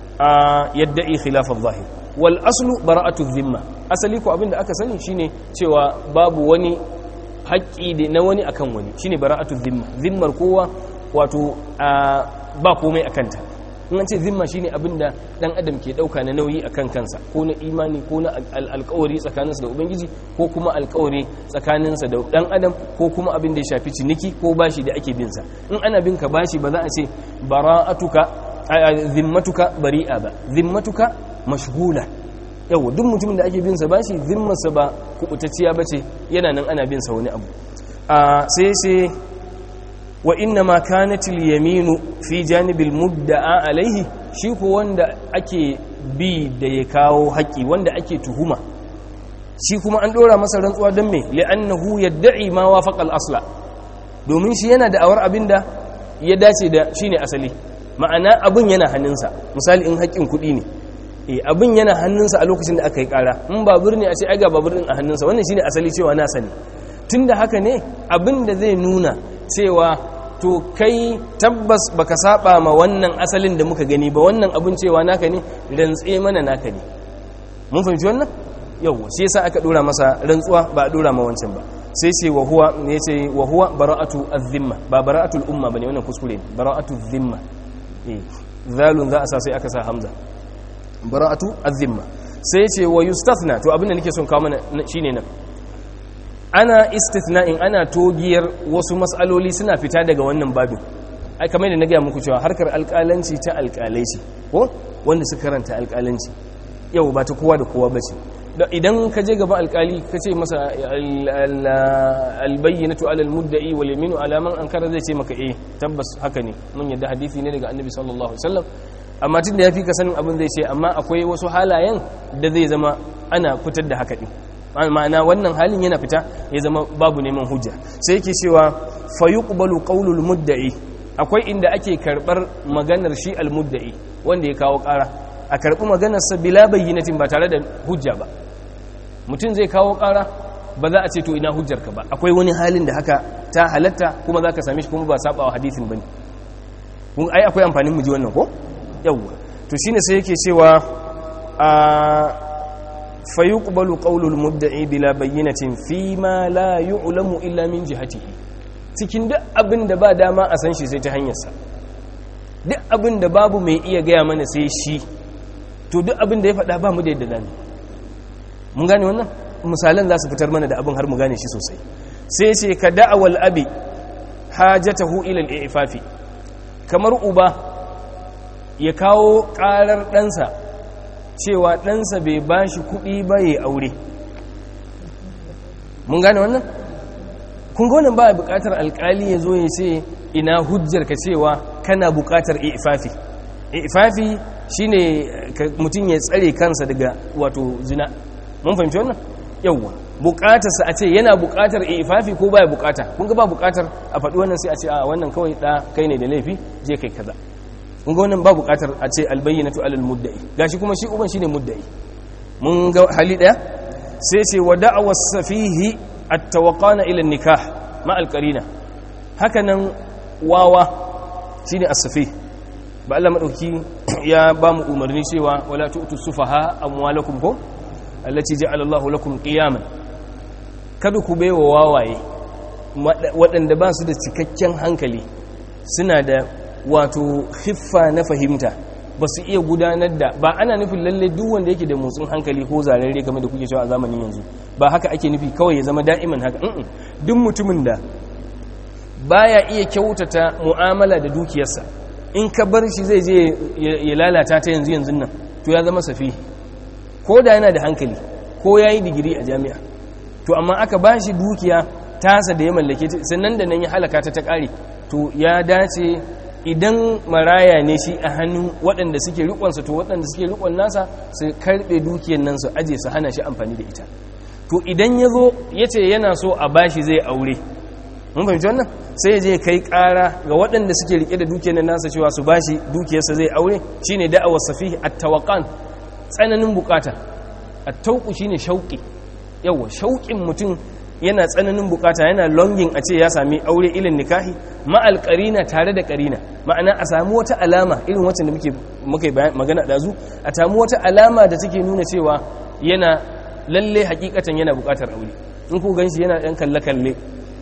yadda'i khilaf adh-zahir wal aslu bara'atu dhimma asali ko abin da aka sani shine cewa babu wani haƙƙi na wani akan wani shine bara'atu dhimma zimmar kowa wato ba komai akan ta in an ce zimma shine abin da dan adam ke dauka na nauyi akan kansa ko na imani ko na alkawari tsakaninsa da ubangiji ko kuma alkawari tsakaninsa da dan adam ko kuma abin da ya shafi ciniki ko bashi da ake binsa in ana bin ka bashi ba za a ce bara'atuka zimmatuka bari'a ba zimmatuka mashghula yawa duk mutumin da ake bin sa bashi zimmarsa ba kubutacciya bace yana nan ana bin sa wani abu sai sai wa inna ma kanatil yaminu fi janibil mudda'a alaihi shi ko wanda ake bi da ya kawo haƙi wanda ake tuhuma shi kuma an ɗora masa rantsuwa don me li'annahu yadda'i ma wafaqa al-asla domin shi yana da awar abinda ya dace da shine asali ma'ana abin yana hannunsa misali in haƙin kuɗi ne eh abin yana hannunsa a lokacin da aka yi ƙara in babur ne a ce ai ga babur din a hannunsa wannan shine asali cewa na sani tunda haka ne abin da zai nuna cewa to kai tabbas baka saba ma wannan asalin da muka gani ba wannan abin cewa naka ne rantse mana naka ne mun fahimci wannan yawwa shi yasa aka dora masa rantsuwa ba a dora ma wancan ba sai ce wa huwa ne ce wa huwa bara'atu az-zimma ba bara'atul umma bane wannan kuskure ne bara'atu az-zimma eh zalun za a sa sai aka sa hamza bara'atu az-zimma sai ce wa yustathna to abin da nake son kawo mana shine nan ana istithna'in ana togiyar wasu mas'aloli suna fita daga wannan babin ai kamar da na gaya muku cewa harkar alƙalanci ta alƙalai ce ko wanda suka karanta alƙalanci yau ba ta kowa da kowa bace idan ka je gaba alƙali ka ce masa albayyinatu alal mudda'i wal yaminu ala man ankara zai ce maka eh tabbas haka ne mun yadda hadisi ne daga annabi sallallahu alaihi wasallam amma tunda yafi ka sanin abin zai ce amma akwai wasu halayen da zai zama ana fitar da haka din ma'ana wannan halin yana fita ya zama babu neman hujja sai yake cewa fa yuqbalu qawlul mudda'i akwai inda ake karbar maganar shi al mudda'i wanda ya kawo ƙara a karbi maganar sa bila bayyinatin ba tare da hujja ba mutum zai kawo ƙara ba za a ce to ina hujjar ka ba akwai wani halin da haka ta halatta kuma zaka same shi kuma ba sabawa hadisin bane kun ai akwai amfanin mu ji wannan ko yawwa to shine sai yake cewa a فيقبل قول المدعي بلا بينة فيما لا يعلم إلا من جهته cikin duk abin da ba dama a san shi sai ta hanyarsa duk abin da babu mai iya gaya mana sai shi to duk abin da ya faɗa ba mu da yadda dami mun gane wannan misalan za su fitar mana da abin har mu gane shi sosai sai ce ka da'awal abi hajatahu ila al-ifafi kamar uba ya kawo ƙarar ɗansa cewa ɗansa bai ba shi kuɗi ba ya aure mun gane wannan? kun wannan ba buƙatar alƙali ya zo ya ce ina hujjar ka cewa kana buƙatar ifafi ifafi shine mutum ya tsare kansa daga wato zina mun fahimci wannan yawwa buƙatarsa a ce yana buƙatar ifafi ko baya buƙata kun ga ba buƙatar a faɗi wannan sai a ce a wannan kawai ɗa kai ne da laifi je kai kaza kun ga wannan ba buƙatar a ce albayyinatu alal mudda'i gashi kuma shi uban shine mudda'i mun ga hali daya sai ce wa da'awa safihi at-tawaqana ila nikah ma al-qarina haka nan wawa shine as-safih ba Allah madauki ya ba mu umarni cewa wala tu'tu sufaha amwalakum ko allati ja'ala Allahu lakum qiyaman kada ku baiwa wawaye waɗanda ba su da cikakken hankali suna da wato hiffa na fahimta ba su iya gudanar da ba ana nufin lalle duk wanda yake da motsin hankali ko zararre game da kuke cewa a zamanin yanzu ba haka ake nufi kawai ya zama da'iman haka duk mutumin da baya iya kyautata mu'amala da dukiyarsa in ka bar shi zai je ya lalata ta yanzu yanzu nan to ya zama safi ko da yana da hankali ko ya yi digiri a jami'a to amma aka ba shi dukiya tasa da ya mallake sannan da nan ya halaka ta ta kare to ya dace idan maraya ne shi a hannun waɗanda suke rikonsa to waɗanda suke rikon nasa su karɓe dukiyar nan su aje su hana shi amfani da ita to idan ya zo ya ce yana so a bashi zai aure mun fahimci wannan sai ya je kai ƙara ga waɗanda suke rike da dukiyar nan nasa cewa su bashi dukiyarsa zai aure shine da'awar safihi at-tawaqqan tsananin bukata at-tawqu shine shauqi yawa shauƙin mutum yana tsananin bukata yana longing a ce ya sami aure ilin nikahi ma'al karina tare da karina ma'ana a samu wata alama irin wacce da muke muke magana da zu a samu wata alama da take nuna cewa yana lalle hakikatan yana bukatar aure in ku ganshi yana ɗan kalle kalle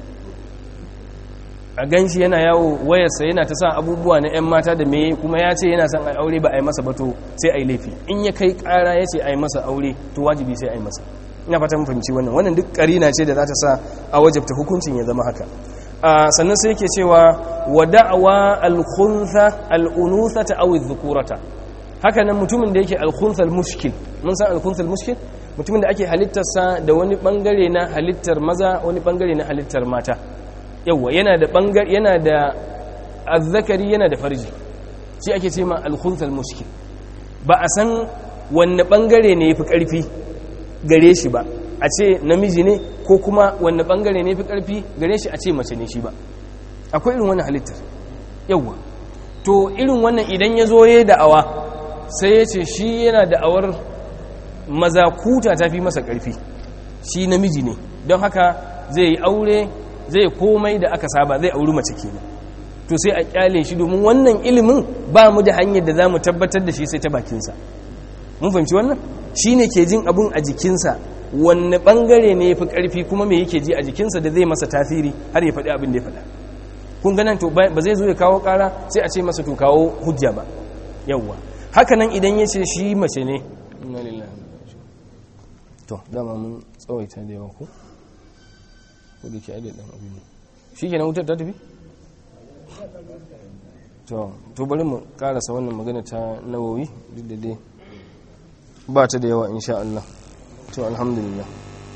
a ganshi yana yawo wayarsa yana ta sa abubuwa na 'yan mata da meye kuma ya ce yana son a aure ba a yi masa ba to sai a yi laifi in ya kai kara ya ce a yi masa aure to wajibi sai a yi masa ina fata mun fahimci wannan wannan duk karina ce da za ta sa a wajabta hukuncin ya zama haka sannan sai yake cewa wa da'wa al-khuntha al-unuthata aw adh-dhukurata haka nan mutumin da yake al-khuntha al-mushkil mun san al-khuntha al-mushkil mutumin da ake halittar sa da wani bangare na halittar maza wani bangare na halittar mata yawa yana da bangare yana da azzakari yana da farji shi ake ce ma al-khuntha al-mushkil ba a san wanne bangare ne yafi karfi gare shi ba a ce namiji ne ko kuma wanne bangare ne fi karfi gare shi a ce mace ne shi ba akwai irin wannan halittar yawwa to irin wannan idan ya zo ya da'awa sai ya ce shi yana da'awar mazakuta ta fi masa karfi shi namiji ne don haka zai yi aure zai komai da aka saba zai auri mace kenan to sai a kyale shi domin wannan ilimin ba mu da hanyar da za mu tabbatar da shi sai ta bakinsa mun fahimci wannan shi ne ke jin abun a jikinsa wanne bangare ne ya fi ƙarfi kuma me yake ji a jikinsa da zai masa tasiri har ya faɗi abin da ya faɗa kun ganin to ba zai zo ya kawo ƙara sai a ce masa to kawo hujja ba yawwa haka nan idan ya ce shi mace ne to dama mun tsawaita da yawa ko ko da ke aida ɗan abin shi ke na wutar ta tafi to to bari mu karasa wannan magana ta nawawi duk da dai ba ta da yawa insha Allah to alhamdulillah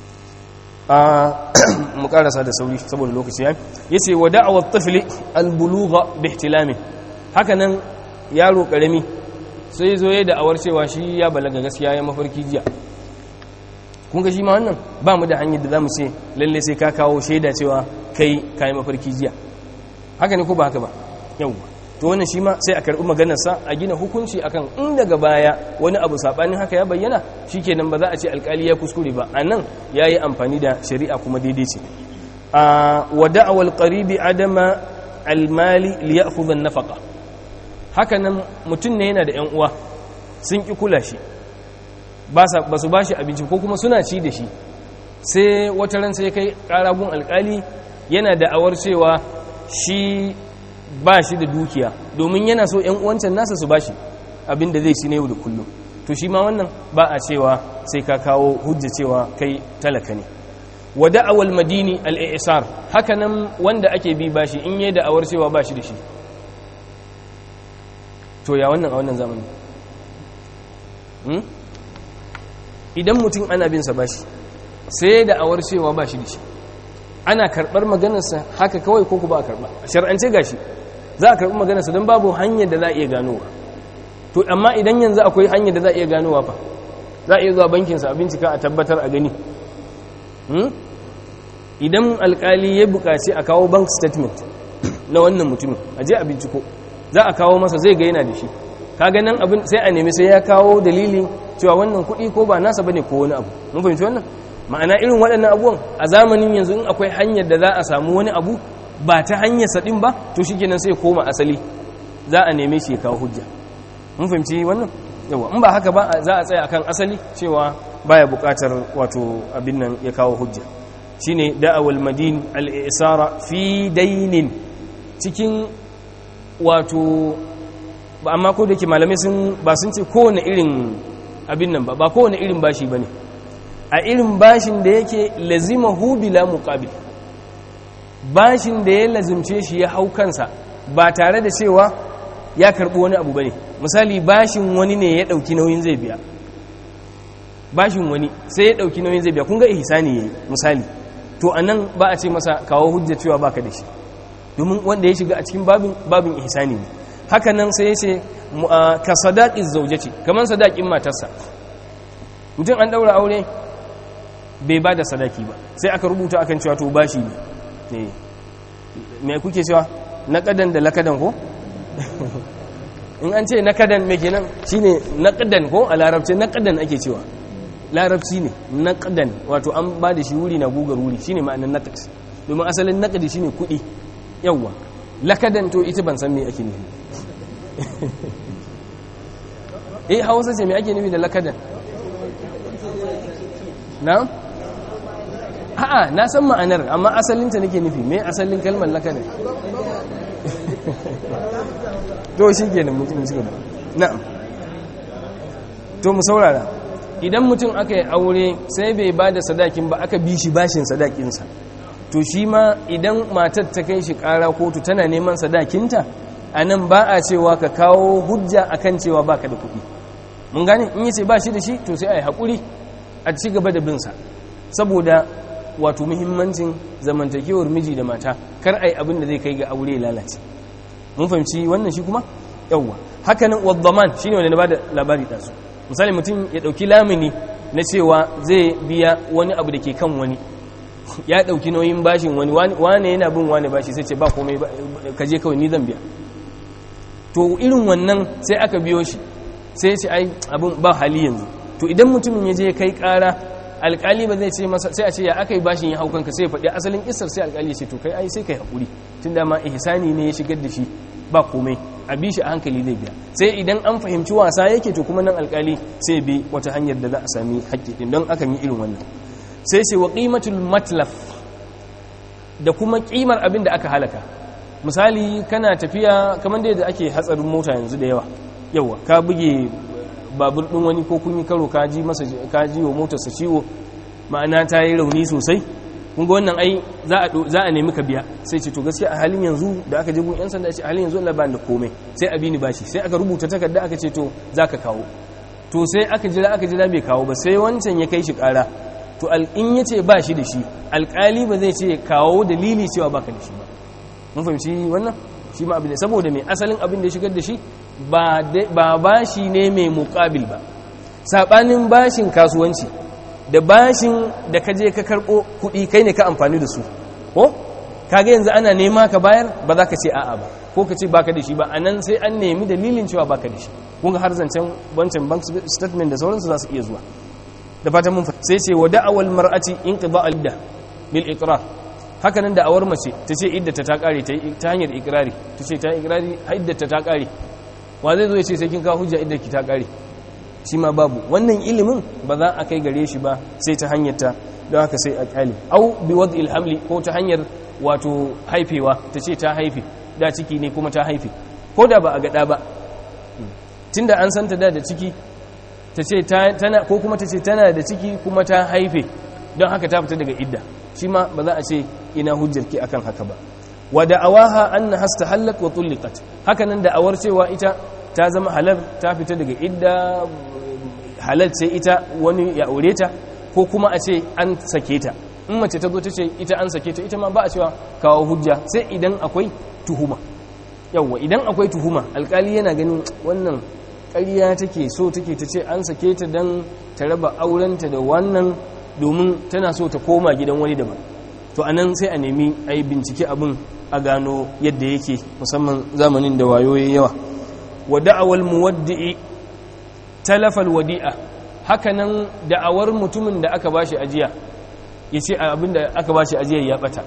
a mu karasa da sauri saboda lokaci ya yace wa da'awat tifli albulugha bihtilami haka nan yaro karami sai zo ya da'awar cewa shi ya balaga gaskiya ya mafarki jiya kun ga shi ma wannan ba mu da hanyar da zamu ce lalle sai ka kawo shaida cewa kai kai mafarki jiya haka ne ko ba haka ba yawwa to wannan shi ma sai a karɓi maganarsa a gina hukunci akan in daga baya wani abu saɓanin haka ya bayyana shikenan ba za a ce alkali ya kuskure ba a nan ya yi amfani da shari'a kuma daidai ce a wada awal qaribi adama almali li ya'khudha an-nafaqa haka nan mutum ne yana da yan uwa sun ki kula shi ba su ba shi abinci ko kuma suna ci da shi sai wata ran sai kai karagun alkali yana da awar cewa shi ba shi da dukiya domin yana so ‘yan uwancan nasa su ba shi abin da zai ci na yau da kullum to shi ma wannan ba a cewa sai ka kawo hujja cewa kai talaka ne wa da'awal madini al'isar haka nan wanda ake bi ba shi in yi da'awar cewa ba shi da shi to ya wannan a wannan zamani idan mutum ana bin sa ba shi sai da'awar cewa ba shi da shi ana karɓar maganarsa haka kawai ko ku ba a karɓa a shar'ance gashi za a karɓi maganarsa don babu hanyar da za a iya ganowa to amma idan yanzu akwai hanyar da za a iya ganowa fa za a iya zuwa bankinsa a bincika a tabbatar a gani idan alkali ya buƙaci a kawo bank statement na wannan mutumin a je a binciko za a kawo masa zai ga yana da shi kaga nan abin sai a nemi sai ya kawo dalilin cewa wannan kuɗi ko ba nasa bane ko wani abu mun fahimci wannan ma'ana irin waɗannan abubuwan a zamanin yanzu in akwai hanyar da za a samu wani abu ba ta hanyar saɗin ba to shi kenan sai koma asali za a neme shi ya kawo hujja mun fahimci wannan yawa in ba haka ba za a tsaya akan asali cewa baya buƙatar wato abin nan ya kawo hujja shine da'awal madin al-isara fi dainin cikin wato amma ko da ke malamai sun ba sun ce kowane irin abin nan ba ba kowane irin bashi bane a irin bashin da yake lazimahu bila muqabil bashin da ya lazimce shi ya hau kansa ba tare da cewa ya karbi wani abu bane misali bashin wani ne ya dauki nauyin zai biya bashin wani sai ya dauki nauyin zai biya kun ga ihsani yayi misali to anan ba a ce masa kawo hujja cewa baka da shi domin wanda ya shiga a cikin babin babin ihsani ne haka nan sai ya ce ka sadaqi zaujati kaman sadaqin matarsa mutum an daura aure bai ba da sadaki ba sai aka rubuta akan cewa to bashi ne me kuke cewa naqadan da lakadan ko in an ce naqadan me kenan shine naqadan ko a larabci naqadan ake cewa larabci ne naqadan wato an ba da shi wuri na gugar wuri shine ma'anar naqad domin asalin naqadi shine kudi yawa lakadan to ita ban san me ake nufi eh hausa ce me ake nufi da lakadan na a'a na san ma'anar amma asalinta nake nufi me asalin kalmar lakadan to shi kenan mutum shi gaba na'am to mu saurara idan mutum aka yi aure sai bai ba da sadakin ba aka bi shi bashin sadakinsa to shi ma idan matar ta kai shi kara kotu tana neman sadakinta a nan ba a cewa ka kawo hujja akan cewa baka da kuɗi mun gane in yace ba shi da shi to sai a yi haƙuri a ci gaba da binsa saboda wato muhimmancin zamantakewar miji da mata kar a yi abin da zai kai ga aure lalace mun fahimci wannan shi kuma yawwa hakanan waddaman shine wanda na bada labari ɗansu misali mutum ya ɗauki lamini na cewa zai biya wani abu da ke kan wani ya ɗauki nauyin bashin wani wane yana bin wane bashi sai ce ba komai ka je kawai ni zan biya to irin wannan sai aka biyo shi sai ce ai abin ba hali yanzu to idan mutumin ya je kai ƙara alƙali ba zai ce masa sai a ce ya aka yi bashin ya hau kanka sai ya faɗi asalin isar sai alƙali ya ce to kai ai sai kai haƙuri tun da ma ihsani ne ya shigar da shi ba komai a bi shi a hankali zai biya sai idan an fahimci wasa yake to kuma nan alƙali sai bi wata hanyar da za a sami haƙƙi din don akan yi irin wannan sai ce wa qimatul matlaf da kuma ƙimar abin da aka halaka misali kana tafiya kamar da ake hatsarin mota yanzu da yawa yawa ka buge babur ɗin wani ko kun yi karo ka ji masa ka ji wa motarsa ciwo ma'ana ta yi rauni sosai kun ga wannan ai za a nemi ka biya sai ce to gaskiya a halin yanzu da aka je gun yan sanda ce a halin yanzu Allah ba da komai sai a bi ni bashi sai aka rubuta takarda aka ce to zaka kawo to sai aka jira aka jira bai kawo ba sai wancan ya kai shi kara to in yace ba shi da shi alkali ba zai ce kawo dalili cewa baka da shi ba mun fahimci wannan shi ma abin da saboda mai asalin abin da ya shigar da shi ba bashi ne mai mukabil ba sabanin bashin kasuwanci da bashin da ka je ka karɓo kuɗi kai ne ka amfani da su ko kaga yanzu ana nema ka bayar ba za ka ce a'a ba ko ka ce baka da shi ba a nan sai an nemi dalilin cewa baka da shi kun ga har zancen wancan bank statement da sauransu za su iya zuwa da fatan mun sai ce wa da'awal mar'ati inqida al-idda bil iqrar haka nan da'awar mace ta ce iddata ta kare ta hanyar ikrari ta ce ta ikrari iddata ta kare wa zai zo ya ce sai kin kawo hujja iddaki ta kare shi ma babu wannan ilimin ba za a kai gare shi ba sai ta hanyar ta don haka sai a kyale au bi wad'il hamli ko ta hanyar wato haifewa ta ce ta haife da ciki ne kuma ta haife ko da ba a gada ba tunda an santa da da ciki ta ce tana ko kuma ta ce tana da ciki kuma ta haife don haka ta fita daga idda shi ma ba za a ce ina hujjarki akan haka ba wa da'awaha anna hastahallat wa tulliqat haka nan da'awar cewa ita ta zama halal ta fita daga idda halal sai ita wani ya aure ta ko kuma a ce an sake ta in mace ta zo ta ce ita an sake ta ita ma ba a cewa kawo hujja sai idan akwai tuhuma yawwa idan akwai tuhuma alkali yana ganin wannan ƙarya take so take ta ce an sake ta don ta raba aurenta da wannan domin tana so ta koma gidan wani daban to anan sai a nemi a yi bincike abin a gano yadda yake musamman zamanin da wayoyi yawa wa da'awal muwaddi'i talafal wadi'a hakanan da'awar mutumin da aka bashi ajiya ya ce abin da aka bashi ajiyar ya bata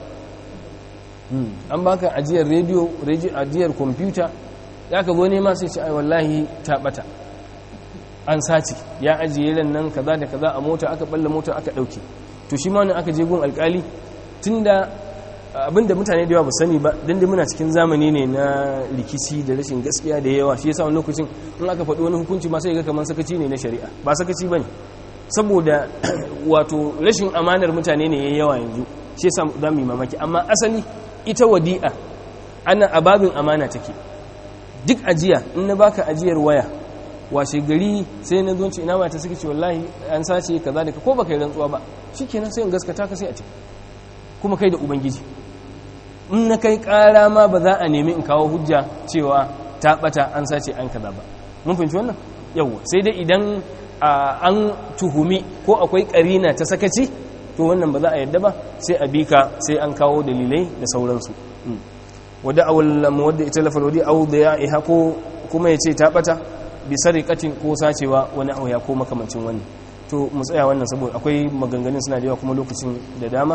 an baka ajiyar rediyo ajiyar kwamfuta ya ka zo nema sai ce ai wallahi ta bata an sace ya ajiye ran nan kaza da kaza a mota aka balla mota aka dauke to shi ma aka je gun alkali tunda abinda mutane da yawa ba sani ba dan da muna cikin zamani ne na rikici da rashin gaskiya da yawa shi yasa wani lokacin in aka faɗi wani hukunci ma sai ga kamar sakaci ne na shari'a ba sakaci bane saboda wato rashin amanar mutane ne yayi yawa yanzu shi yasa za mu yi mamaki amma asali ita wadi'a ana ababin amana take duk ajiya in na baka ajiyar waya washe gari sai na zonci ina mata suka ce wallahi an sace kaza da ko baka yi rantsuwa ba shikenan sai in gaskata ka sai a ce kuma kai da ubangiji in na kai ƙara ma ba za a nemi in kawo hujja cewa ta ɓata an sace an kaza ba mun fahimci wannan yau sai dai idan an tuhumi ko akwai ƙarina ta sakaci to wannan ba za a yadda ba sai a bika sai an kawo dalilai da sauransu wadda awal muwadda ita lafal wadi aw da ya iha ko kuma ya ce ta ɓata bi sarikatin ko sacewa wani auya ko makamancin wani to mu tsaya wannan saboda akwai maganganun suna da yawa kuma lokacin da dama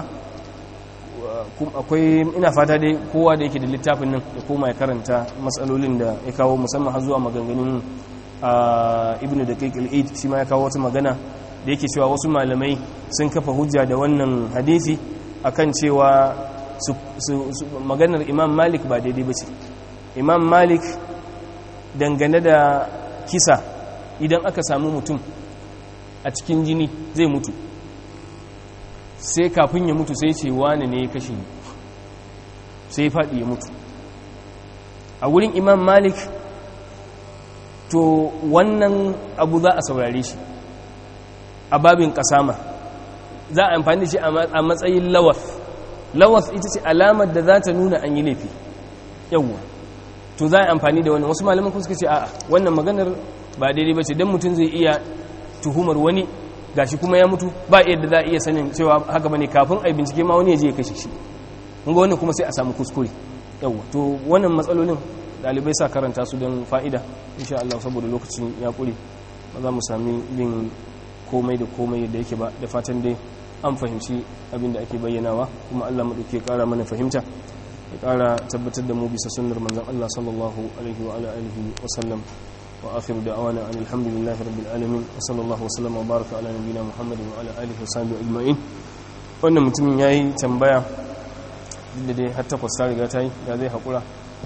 akwai ina fata dai kowa da yake da littafin nan ya koma ya karanta matsalolin da ya kawo musamman har zuwa maganganun ibnu da kaikil shi ma ya kawo wata magana da yake cewa wasu malamai sun kafa hujja da wannan hadisi akan cewa maganar imam malik ba daidai ba ce imam malik dangane da kisa idan aka samu mutum a cikin jini zai mutu sai kafin ya mutu sai ce wane ne ya kashe sai faɗi ya mutu a wurin imam malik to wannan abu za a saurare shi a babin kasama za a amfani da shi a matsayin lawas lawas ita ce alamar da za ta nuna an yi laifi yawwa to za a amfani da wannan wasu malaman kuma suka ce a'a wannan maganar ba daidai ba ce don mutum zai iya tuhumar wani gashi kuma ya mutu ba yadda za a iya sanin cewa haka bane kafin a bincike ma wani ya je ya kashe shi kun ga wannan kuma sai a samu kuskure yawwa to wannan matsalolin dalibai sa karanta su don fa'ida insha Allah saboda lokacin ya kure ba za mu sami yin komai da komai yadda yake ba da fatan dai an fahimci abin da ake bayyanawa kuma Allah maɗauke ƙara mana fahimta ya ƙara tabbatar da mu bisa sunnar manzon Allah sallallahu alaihi wa ala alihi wa sallam wa akhiru da'wana alhamdulillahi rabbil alamin wa sallallahu wa sallama wa baraka ala nabiyyina muhammadin wa ala alihi wa sahbihi ajma'in wannan mutumin yayi tambaya da dai har takwas ta riga ta yi da zai haƙura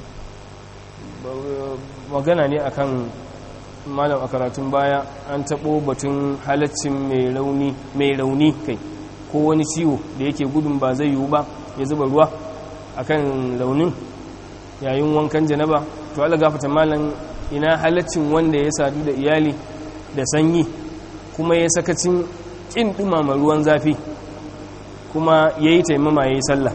magana ne akan malam a karatun baya an taɓo batun halaccin mai rauni mai rauni kai ko wani ciwo da yake gudun ba zai yiwu ba ya zuba ruwa akan raunin yayin wankan janaba to ala gafata malam ina halaccin wanda ya sadu da iyali da sanyi kuma ya sakacin kin dumama ruwan zafi kuma ya yi taimama ya yi sallah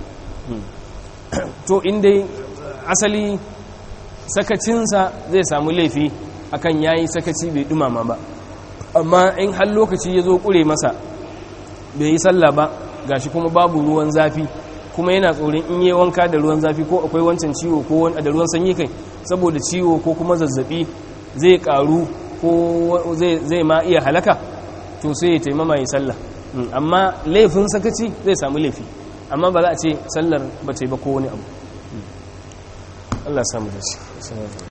to inda asali sakacinsa zai samu laifi akan yayi sakaci bai dumama ba amma in har lokaci ya zo kure masa bai yi sallah ba gashi kuma babu ruwan zafi kuma yana tsoron in yi wanka da ruwan zafi ko akwai wancan ciwo ko da ruwan sanyi kai saboda ciwo ko kuma zazzabi zai karu ko zai ma iya halaka to sai ya taimama ya sallah amma laifin sakaci zai samu laifi amma ba za a ce sallar ba ta yi ba ko wani abu Allah samu da shi